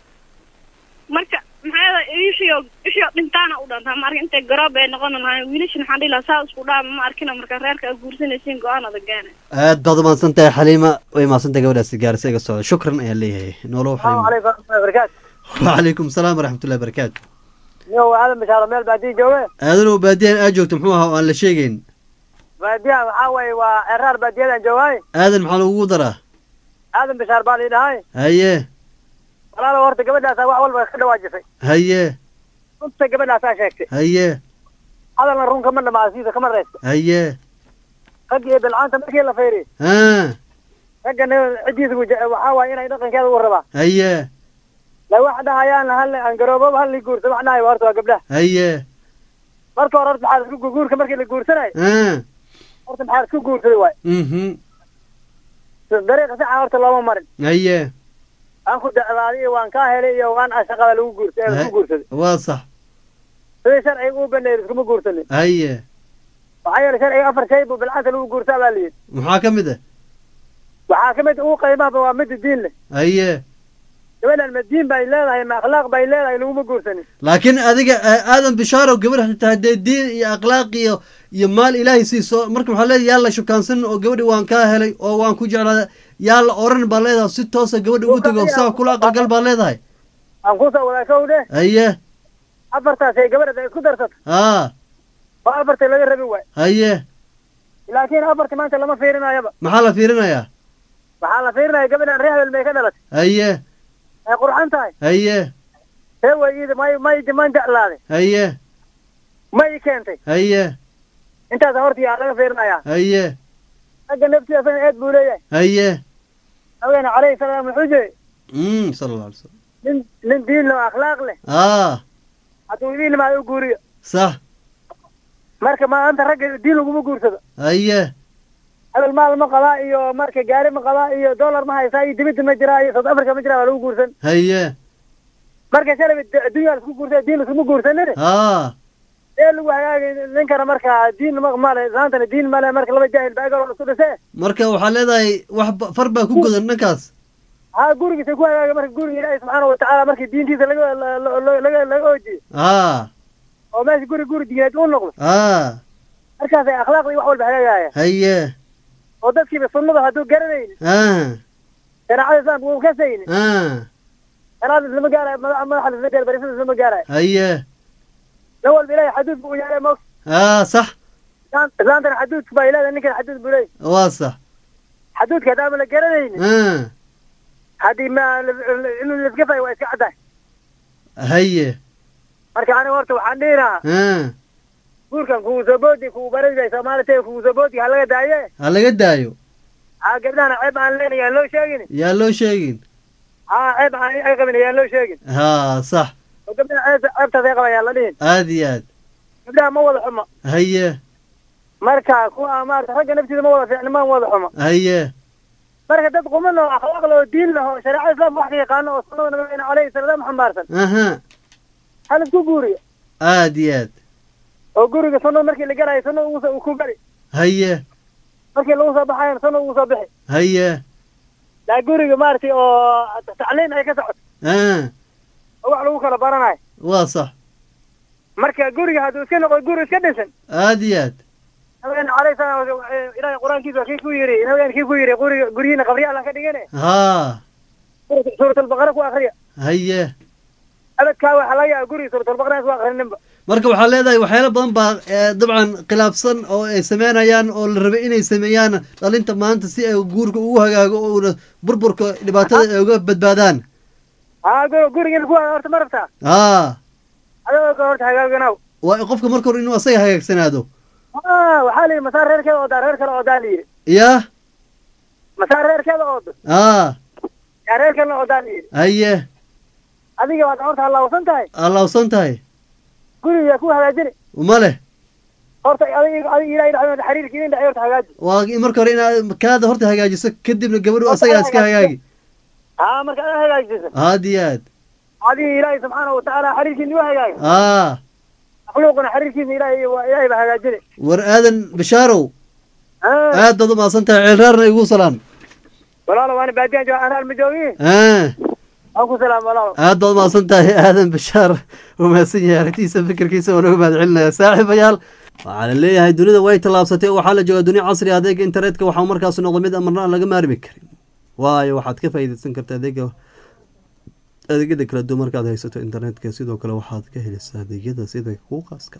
marka maxaa ishiyo ishiyo dhintaana u dhantaa ma arkin intay garoob ay noqon lahayn wiilashan waxaan dhihi lahaa saa isku dhaama ma arkina marka reerka aad guursanaysiin go-aan adag gaana aad baad umahadsan tahay xaliima way mahadsan tahay gabadhaasi gaarisa iga socda shukran ayaan leeyahay noolow السلام xaliima عليكم ورحمة الله وبركاته wacalaykum salaam waraxmatullahi barakaatu نيو هذا مشاار ميل بعدي جوه aadanoo baadiyan aad joogto muxuu ahaa oo aan la sheegayn بعديها وحاوي وعرار بعديها جواي aadan maxaa lagugu daraa هذا مشاار بالي هاي haye ولا لا ورت قبل لا سوا أول كده واجفي haye أنت قبل لا ساشكتي haye هذا الرون كمان مع عزيزة كمان رئيس haye خجي بالعان تمشي إلا فيري ها خجي عديس وحاوي إنا يدقن كذا وربا haye لو واحدة هيان هل أنقربوا هل يقول سبحنا ناي ورتوا قبله haye مركو ورت بحال كو جور كمركي اللي جور سنة ha ورت بحال كو جور سوي mhm طريقة ساعة ورت الله مرن haye aan ku dacdaaday waan kaa helay iyo waan aan shaqada lagu guurtay lagu guursaday waa sax sidii sharciga u baneeyay iskuma guursanin haye waxaa yeelay sharciga afar shay buu bilcanta lagu guurtaa baa layidhi maxaa ka mid ah waxaa ka mid ugu qiimaha waa mid diin leh haye gabadhan ma diin bay leedahay ma akhlaaq bay leedahay laguma guursanin laakiin adiga eh, aadan bishaarow gabar xitaa haddee diin iyo akhlaaq iyo iyo maal ilaahay siiso marka waxaa leedahay yaa la shukaansan oo gabadhi waan kaa helay oo waan ku jeclaaday yaa la oran baa leedahay si toosa gabadha ugu tego saa kula aqalgal baa leedahay aan kusoo wadaa kow dhe haye afartaas ay gabadha isku darsato haa oo afarta laga rabi waay haye laakiin afarta maanta lama fiirinayaba maxaa la fiirinayaa waxaa la fiirinaya gabadhan reer hebel may ka dhalatay haye ay qurxan tahay haye see way iida may may man jeclaaday haye ma i keentay haye intaas horta yaa laga fiirinayaa haye ragga naftiisa asagana eed buu leeyahay haye nabigeena calayhi salaam wuxuu jiri mm sala alla alay slam nin nin diin leh oo akhlaaq leh aa hadduu idiin limaado u guuriyo sax marka maanta ragga diin laguma guursado haye hebel maal ma qabaa iyo marka gaari ma qabaa iyo dollar ma haysaa iyo dibidda ma jiraa iyo south africa ma jiraa waa lagu guursan haye marka shalay adduunya laisku guursa diin laisuma guursanin aa ee lagu hagaagay ninkana marka diin ma male islaantana diin male marka laba jaahil baa egar isku dhisee marka waxaa leedahay wax ba- far baa ku godan dhankaas ha gurigiisa ku hagaagay marka guriga ilaahi subxaana watacaala markii diintiisa laga la- la- la- laga laga oojiyo aa oo meesha guri guri diineed u noqdo aa markaasay akhlaaqdii wax walba hagaagaya haye oo dadkiiba sunnada hadduu garanaynin aa shareecada islaamka uu kasaynin aa sharaada islama gaarayo madaxa madaxa isla gaarayo barisada islama gaarayo haye nin walba ilaahay xaduud buu yeelay mog aa sax islaantana xaduudka baa ilaada ninkana xaduud buu leeyahy waa sax xaduudka haddaama la garanaynin aa haddii ma inuu laiska fayo waa iska caddahay haye marka aniga horta waxaan dhihi lahaa aa guurkan kugu soo boodi kugu baradi bay soomaali tahay kugu soo boodi ha laga daaye ha laga daayo ha gabdhahana ceeb aan leenahay aan loo sheegin yaa loo sheegin ha ceeb aan ay qabin ayaan loo sheegin haa sax oo gabdhaha ceeb ceebtaas ay qabayaan la dhihin aad iyo aad gabdhaha ma wada xumo haye marka kuwa maarata ragga naftiisa ma wada fiicni ma wada xumo haye marka dad quman oo akhlaaq leh oo diin leh oo shareecada islaamka wax ka yaqaano oo sunnada nabigeena calayhi salaam xambaarsan aha hal isku guuriyo aad iyo aad oo guriga sunnada markii la galayo sunna ugu soo- ku gari haye markii lagu soo baxayo sunna ugu soo bixi haye laa guriga maaragtay oo tacliin ay ka socoto aa oo wax lagu kala baranayo waa sax marka guriga hadduu iska noqo guri iska dhisan aad iyo aad nabigeena calayhi salaam ilaahay qur-aankiisa waa kii ku yidhi nabigeena kii ku yidhi guriga guryihiina qabriya allah ka dhigane haa suuratalbaqara ku akriya haye abadkaa waxaa laga yaaba guriga suuratalbaqara ku akrininba marka waxaa leedahay waxyaalo badan baa eh, dabcan khilaafsan oo ay sameynayaan oo la rabay inay sameeyaan dhalinta maanta si ay guurka ugu hagaago oo una burburka dhibaatada ay uga badbaadaan haa gu- gurigana ku horta ma rabtaa haa adoo ka horta hagaaganaw waa qofka marka hore inuu asaga hagaagsanaado Ah, waxaa la yidhi masaar reerkeeda oodaa reer kale oodaa la yidhi yaa masaar reerkeeda oodo haa yaa reer kalena oodaa la yidhi haye adiga waad horta halaawsan tahay allawsan tahay guriga yaa ku hagaajini ma leh horta adiga adiga ilaahay dhexdooda xiriirka idin dhexay horta hagaaji waa in marka hore inaad kaada horta hagaajiso kadibna gabadhu asagaa iska hagaagi haa marka adaa hagaajisa aad iyo aad adiga ilaahay subxaana watacaala xiriirkiisa u hagaaga aa makhluuquna xiriirkiisa ilaahay waa ilaahay baa hagaajini war aadan bishaarow Ah, aad baad u mahadsan tahay ceelraarna igu salaan walaalo waana baadiyan jooga anaan ma joogin aa waan ku salaam walaalo aad baad umahadsan tahay aadan bashaar uu mahadsan yahay aragtiisa fikirkiisa waa naga mahad celinaya saaxiibayaal waxaa la leeyahay dunida way tallaabsatay oo waxaa la joogaa dunia casri ah adeega internetka waxaa markaas noqda mid amarna aan laga maarmi karin waayo waxaad ka faa'iidaysan kartaa adeega adeegyada kala duwan markaad haysato internetka sidoo kale waxaad ka helaysaa adeegyada sida kuu qaaska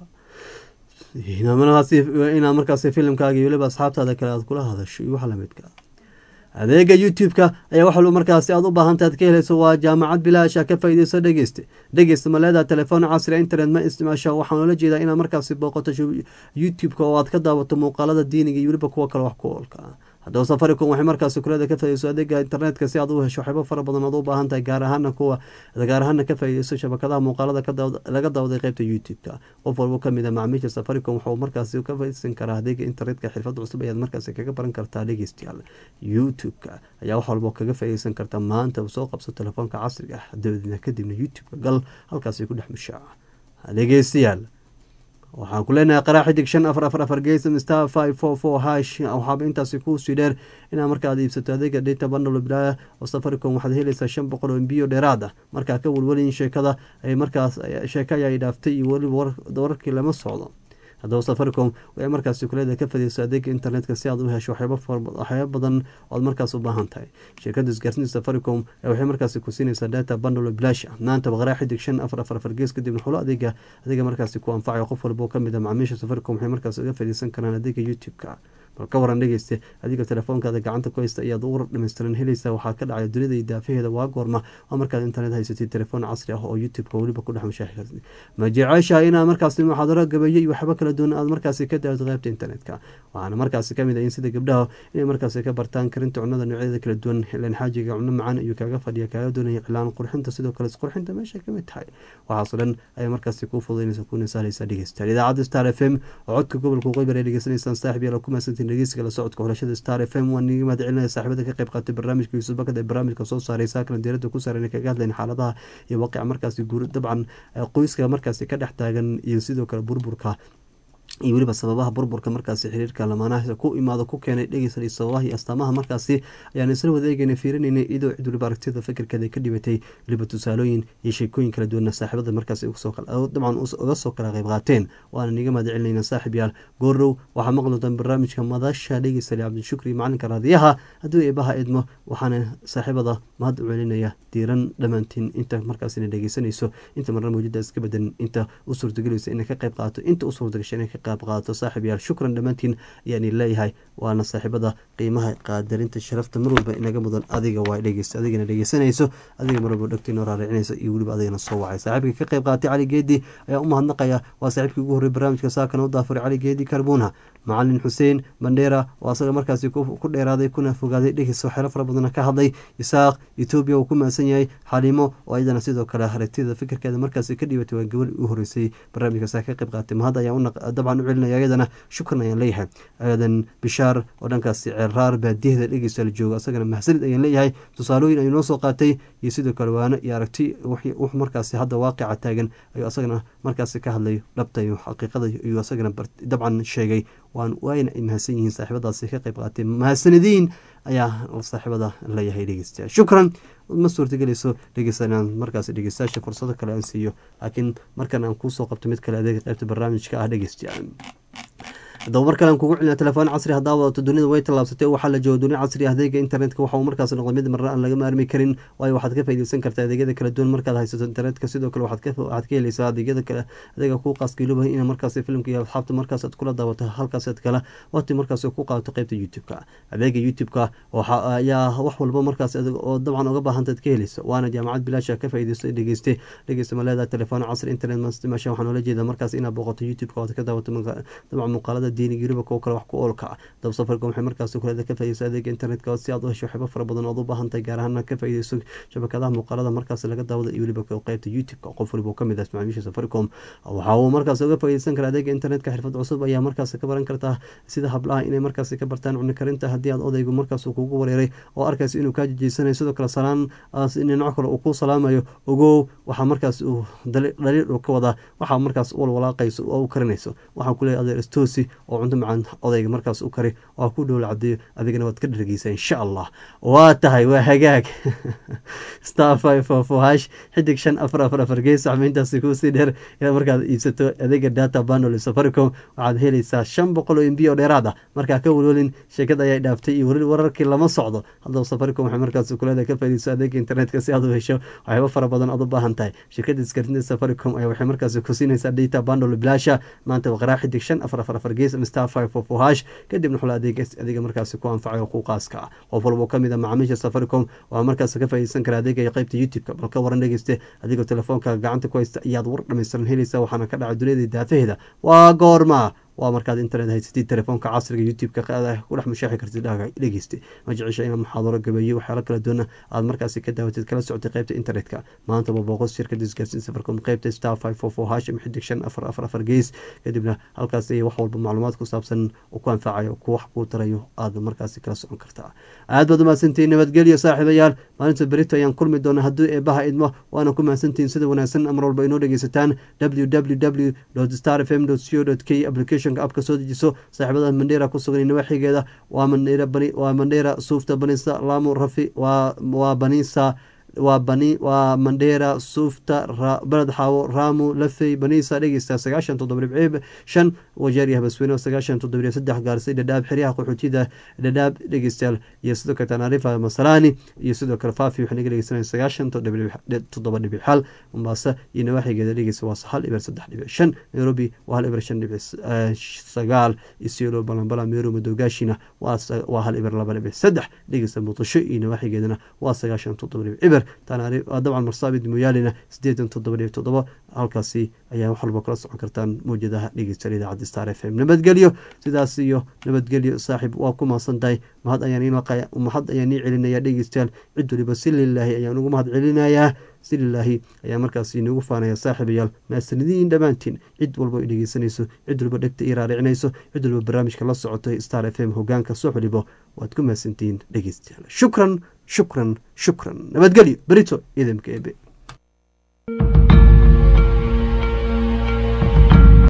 inaad markaas filimkaaga iyo weliba asxaabtaada kale aad kula hadasho iyo wax lamidka adeega youtube-ka ayaa wax walba markaasi aad u baahanta aad ka helayso waa jaamacad bilaasha ka faa'iidayso dhegeyste dhegeysta ma leedaha telefoon casri internet ma isticmaasha waxaan ula jeedaa inaad markaasi booqato youtube-ka oo aad ka daawato muuqaalada diiniga iyo weliba kuwa kale wax ku oolka ah haddaba safaricom waxay markaasi kuleeda ka faaidayso adeega internetka si aad u hesho waxyaabo fara badan aad u baahan tahay gaar ahaana kuwa gaar ahaana ka faaidayso shabakadaha muuqaalada laga daawaday qeybta youtube-ka qof walbo kamid a macaamiisha safaricom waxuu markaasi ka faaidaysan karaa adeega internetka xirfad cusub ayaad markaasi kaga baran kartaa dhegeystayaal youtube-ka ayaa wax walbo kaga faaidaysan karta maanta soo qabso telefoonka casriga ah dabadeedna kadibna youtube-ka gal halkaasi ku dhex mushaaca dhegeystayaal waxaan ku leenahay qaraa xidig shan afar afar afar geesam star five four four hash waxaaba intaasi kuusii dheer inaad markaad iibsato adeega data bundle bilaaya oo safaricom waxaad helaysaa shan boqol oo mbiyo dheeraad ah markaa ka welwelin sheekada ay markaas sheeka ayaa dhaaftay iyo weliba wararkii lama socdo haddaba safaricom waxay markaasi kuleeda ka fadiyso adeega internetka si aad u hesho waxyaabo badan oad markaas u baahan tahay shirkada isgaarsiinta safaricom waxay markaasi ku siinaysaa data bundle bilash ah maanta baqaraa xidig shan afar afar afar gees kadibna xulo adeega adeega markaasi ku anfacayo qof walba oo kamid a macaamiisha safaricom waxay markaas uga fadiysan karaan adeega youtube-ka bal ka waran dhegeyste adiga telefoonkaada gacanta ku haysta ayaad ugu dhammaystiran helaysaa waxaa ka dhacay dunida iyo daafaheeda waa goorma waa markaad internet haysatid telefoon casri ah oo youtube-ka weliba ku dhex mashaaxi kartid ma jeceshaha inaad markaasi muxaadaro gabeeyo iyo waxba kala duwan aad markaasi ka daawto qaybta internetka waxaana markaasi kamid ah in sida gabdhaha inay markaasi ka bartaan karinta cunada noocyadeeda kala duwan ilan xaajiga cuno macaan ayuu kaaga fadhiya kaaga doonaya cilaan qurxinta sidoo kale isqurxinta meesha kamid tahay waxaasoo dhan ayaa markaasi kuu fududaynaysa kuna sahlaysa dhegeystayaal idaacadda star f m oo codka gobolka waqooyi ay dhegeysanaysaan saaxib yaala ku maasantiin dhegeysiga la socodka xulashada star f m waan niga mahad celinaya saaxiibada ka qayb qaatay barnaamijka yuusuf bakad ee barnaamijka soo saaray saakana diirada ku saaran kaga hadlayn xaaladaha iyo waaqica markaasi guur dabcan qoyska markaasi ka dhex taagan iyo sidoo kale burburka iyo weliba sababaha burburka markaasi xiriirka lamaanaha ku imaado ku keenay dhegeysan iyo sababaha iyo astaamaha markaasi ayaan isla wadeegayna fiirinayna iyadoo cid weliba aragtida fikirkeeda ka dhibatay weliba tusaalooyin iyo sheekooyin kala duwana saaxiibada markaasi dabcan uga soo kala qayb qaateen waana niga mahad celinayna saaxib yaal goorow waxaa maqli doontaan barnaamijka madasha dhegeysale cabdishukri macalinka raadiyaha hadduu eebaha idmo waxaana saaxiibada mahad u celinaya diiran dhammaantiin inta markaasina dhegeysanayso inta marna mawjada iska badan inta u suurtagelayso inay ka qayb qaato inta u suurtagasha inay ka qayb qaato saaxib yaal shukran dhammaantiin ayaan leeyahay waana saaxiibada qiimaha qaadarinta sharafta mar walba inaga mudan adiga waa dhegeysta adigana dhegeysanayso adiga mar walba dhegta inoo raaricinaysa iyo weliba adigana soo wacay saaxiibka ka qayb qaatay cali geedi ayaa u mahadnaqaya waa saaxiibkii ugu horrey barnaamijka saakana u daafuray cali geedi karbuna macalin xuseen bandheera oo asaga markaasi ku dheeraaday kuna fogaaday dhegeysa waxyaalo fara badana ka hadlay isaaq etoobiya uu ku mahadsan yahay xaliimo oo iyadana sidoo kale aragtida fikirkeeda markaasi ka dhibatay waa gabadh u horeysay barnaamijkaas ka qayb qaatay mahad ayaan dabcan u celinaya iyadana shukran ayaan leeyahay aadan bishaar oo dhankaasi ceelraar baadiyahda dhegeysta la joogo asagana mahadsanid ayaan leeyahay tusaalooyin ayuu noo soo qaatay iyo sidoo kale waano iyo aragti wux markaasi hadda waaqica taagan ayuu asagana markaasi ka hadlay dhabta iyo xaqiiqada ayuu asagana dabcan sheegay waan wayna ay mahadsan yihiin saaxiibadaasi ka qayb qaatay mahadsanadiin ayaa saaxiibada leeyahay dhegeystayaal shukran ma suurtagelayso dhegeysta inaan markaas dhegeystayaasha fursado kale aan siiyo laakiin markan aan kuusoo qabto mid kale adeega qaybta barnaamijka ah dhegeystayaal haddaba mar kalean kugu celina telefoon casri haddaa wadato dunida way tallaabsatay waxaa la jooga dunia casri adeega internetka waxa uu markaas noqday mid marna aan laga maarmi karin waayo waxaad ka faaideysan kartaa adeegyada kala duwan markaad haysato internetka sidoo kale waxaad ka heleysaa adeegyada kale adeega kuu qaaskiiluba ina markaas filimka iyo asxaabta markaas aad kula daawato halkaasaad kala waqti markaas ku qaadato qeybta youtube-ka adeega youtube-ka ayaa wax walba markaas oo dabcan uga baahantaad ka heleysa waana jaamacad bilaasha ka faaideysto dhegeyste dhegeysta maleeda telefoon casri internet mastimasha waxaan oola jeeda markaas inaad booqato youtube-ka ood ka daawato dabcan muuqaalada diiniga yurubaka oo kale wax ku oolka ah dab safarka waxay markaas kuleeda ka faideyso adeega internetka si aad u hesho waxyaabo fara badan ood u baahan tahay gaar ahaan ka faideyso shabakadaha muuqaalada markaas laga daawada iyo weliba qeybta youtube-ka qof waliba oo kamid ah macaamiisha safaricom waxa uu markaas uga faideysan kara adeega internetka xirfad cusub ayaa markaas ka baran kartaa sida hablaha inay markaas ka bartaan cuni karinta haddii aad odaygu markaas kugu wareeray oo arkaysa inuu kaa jejeysanayo sidoo kale salaan dhinaco kale uu ku salaamayo ogow waxaa markaas uu dhaliil uu ka wadaa waxaa markaas u walwalaaqayso oo u karinayso waxaa kuleeyahy adeer stoosi oo cunto macaan odayga markaas u kari oo ku dhowla cabdiyo adigana waad ka dhargeysaa insha allah waa tahay waa hagaag star five four four hash xidig shan afar afar afar gees saxmeyntaasi kuusii dheer inaad markaad iibsato adeega data bundle safaricom waxaad helaysaa shan boqol oo mb oo dheeraad ah markaa ka welwelin sheekada ayaa dhaaftay iyo weli wararkii lama socdo haddaba safaricom waxay markaas kuleeda ka faaideyso adeega internetka si aad u hesho waxyaaba fara badan aad u baahan tahay shirkada isgaarsinta safaricom ayaa waxay markaas ku siinaysaa data bundle bilaasha maanta waqraa xidig shan afar afar afar gees star five four four hash kadibna xula adeeg adeega markaasi ku anfacay oo ku qaaska ah qof walba oo kamid a macaamiisha safaricom waa markaas ka faaideysan kara adeega iyo qeybta youtube-ka bal ka waran dhegeyste adigoo telefoonka gacanta ku haysta ayaad war dhammaystiran helaysa waxaana ka dhacay duniyada daafaheeda waa goorma waa markaad internet haysatid telefoonka casriga youtube-ka ku dhex mushaaxi kartid dhegeyste ma jecesha inaad muxaadaro gabeeye waxyaalo kala duwana aad markaasi ka daawatid kala socotay qaybta internetka maantaba booqos shirkada isgaarsiin safarcom qaybta star five four four hashim xidig shan afar afar afar gees kadibna halkaas ay wax walba macluumaad ku saabsan oo ku anfacayo ku wax kuu tarayo aad markaasi kala socon kartaa aad baad umahadsantihiin nabadgelyo saaxiibayaal maalinta berito ayaan kulmi doona haddii eebaha idmo waana ku mahadsantihiin sida wanaagsan mar walba inoo dhegeysataan www star f m co k applicationka abka soo dejiso saaxiibada mandheera ku sugan nawaaxigeeda waa mandheera bani waa mandheera suufta banisa lamu rafi waa waa banisa waa bani waa mandheera suufta baled xaawo raamu lafey banisa dhegeysta sagaashan toddoba dhibciib shan wajeeriya habasweyne sagaashan toddoba dhibc saddex gaarsay dhadhaab xeryaha qaxootida dhadhaab dhegeystayaal iyo sidoo kale tanaarifa masalani iyo sidoo kale faafi waxay naga dhegeysanaya sagaashan toddoba dhibic hal mombasa iyo nawaaxigeeda dhegeysta waa hal iber saddex dhibic shan nairobi waa hal iber shan dhibic sagaal isiolo balambala meero madowgaashina waa hal iber laba dhibic saddex dhegeysta muqdisho iyo nawaaxigeedana waa sagaashan toddoba dhibic iber dabcan marsaabid muyaalina sideetan toddoba dhibic toddoba halkaasi ayaa wax walba kala socon kartaan mawjadaha dhegeystayaal idaacadda star f m nabadgelyo sidaas iyo nabadgelyo saaxiib waa ku mahadsan tahay mahad ayaan mahad ayaan ii celinaya dhegeystayaal cid waliba si lilaahi ayaan ugu mahad celinayaa si lilaahi ayaa markaas inoogu faanaya saaxiibayaal maasanidiin dhammaantiin cid walba ay dhegeysanayso cid walba dhegta ii raaricinayso cid walba barnaamijka la socotay star f m hogaanka soo xidhibo waad ku mahadsantihiin dhegeystayaal shukran shukran shukran nabadgelyo berito idamka ebe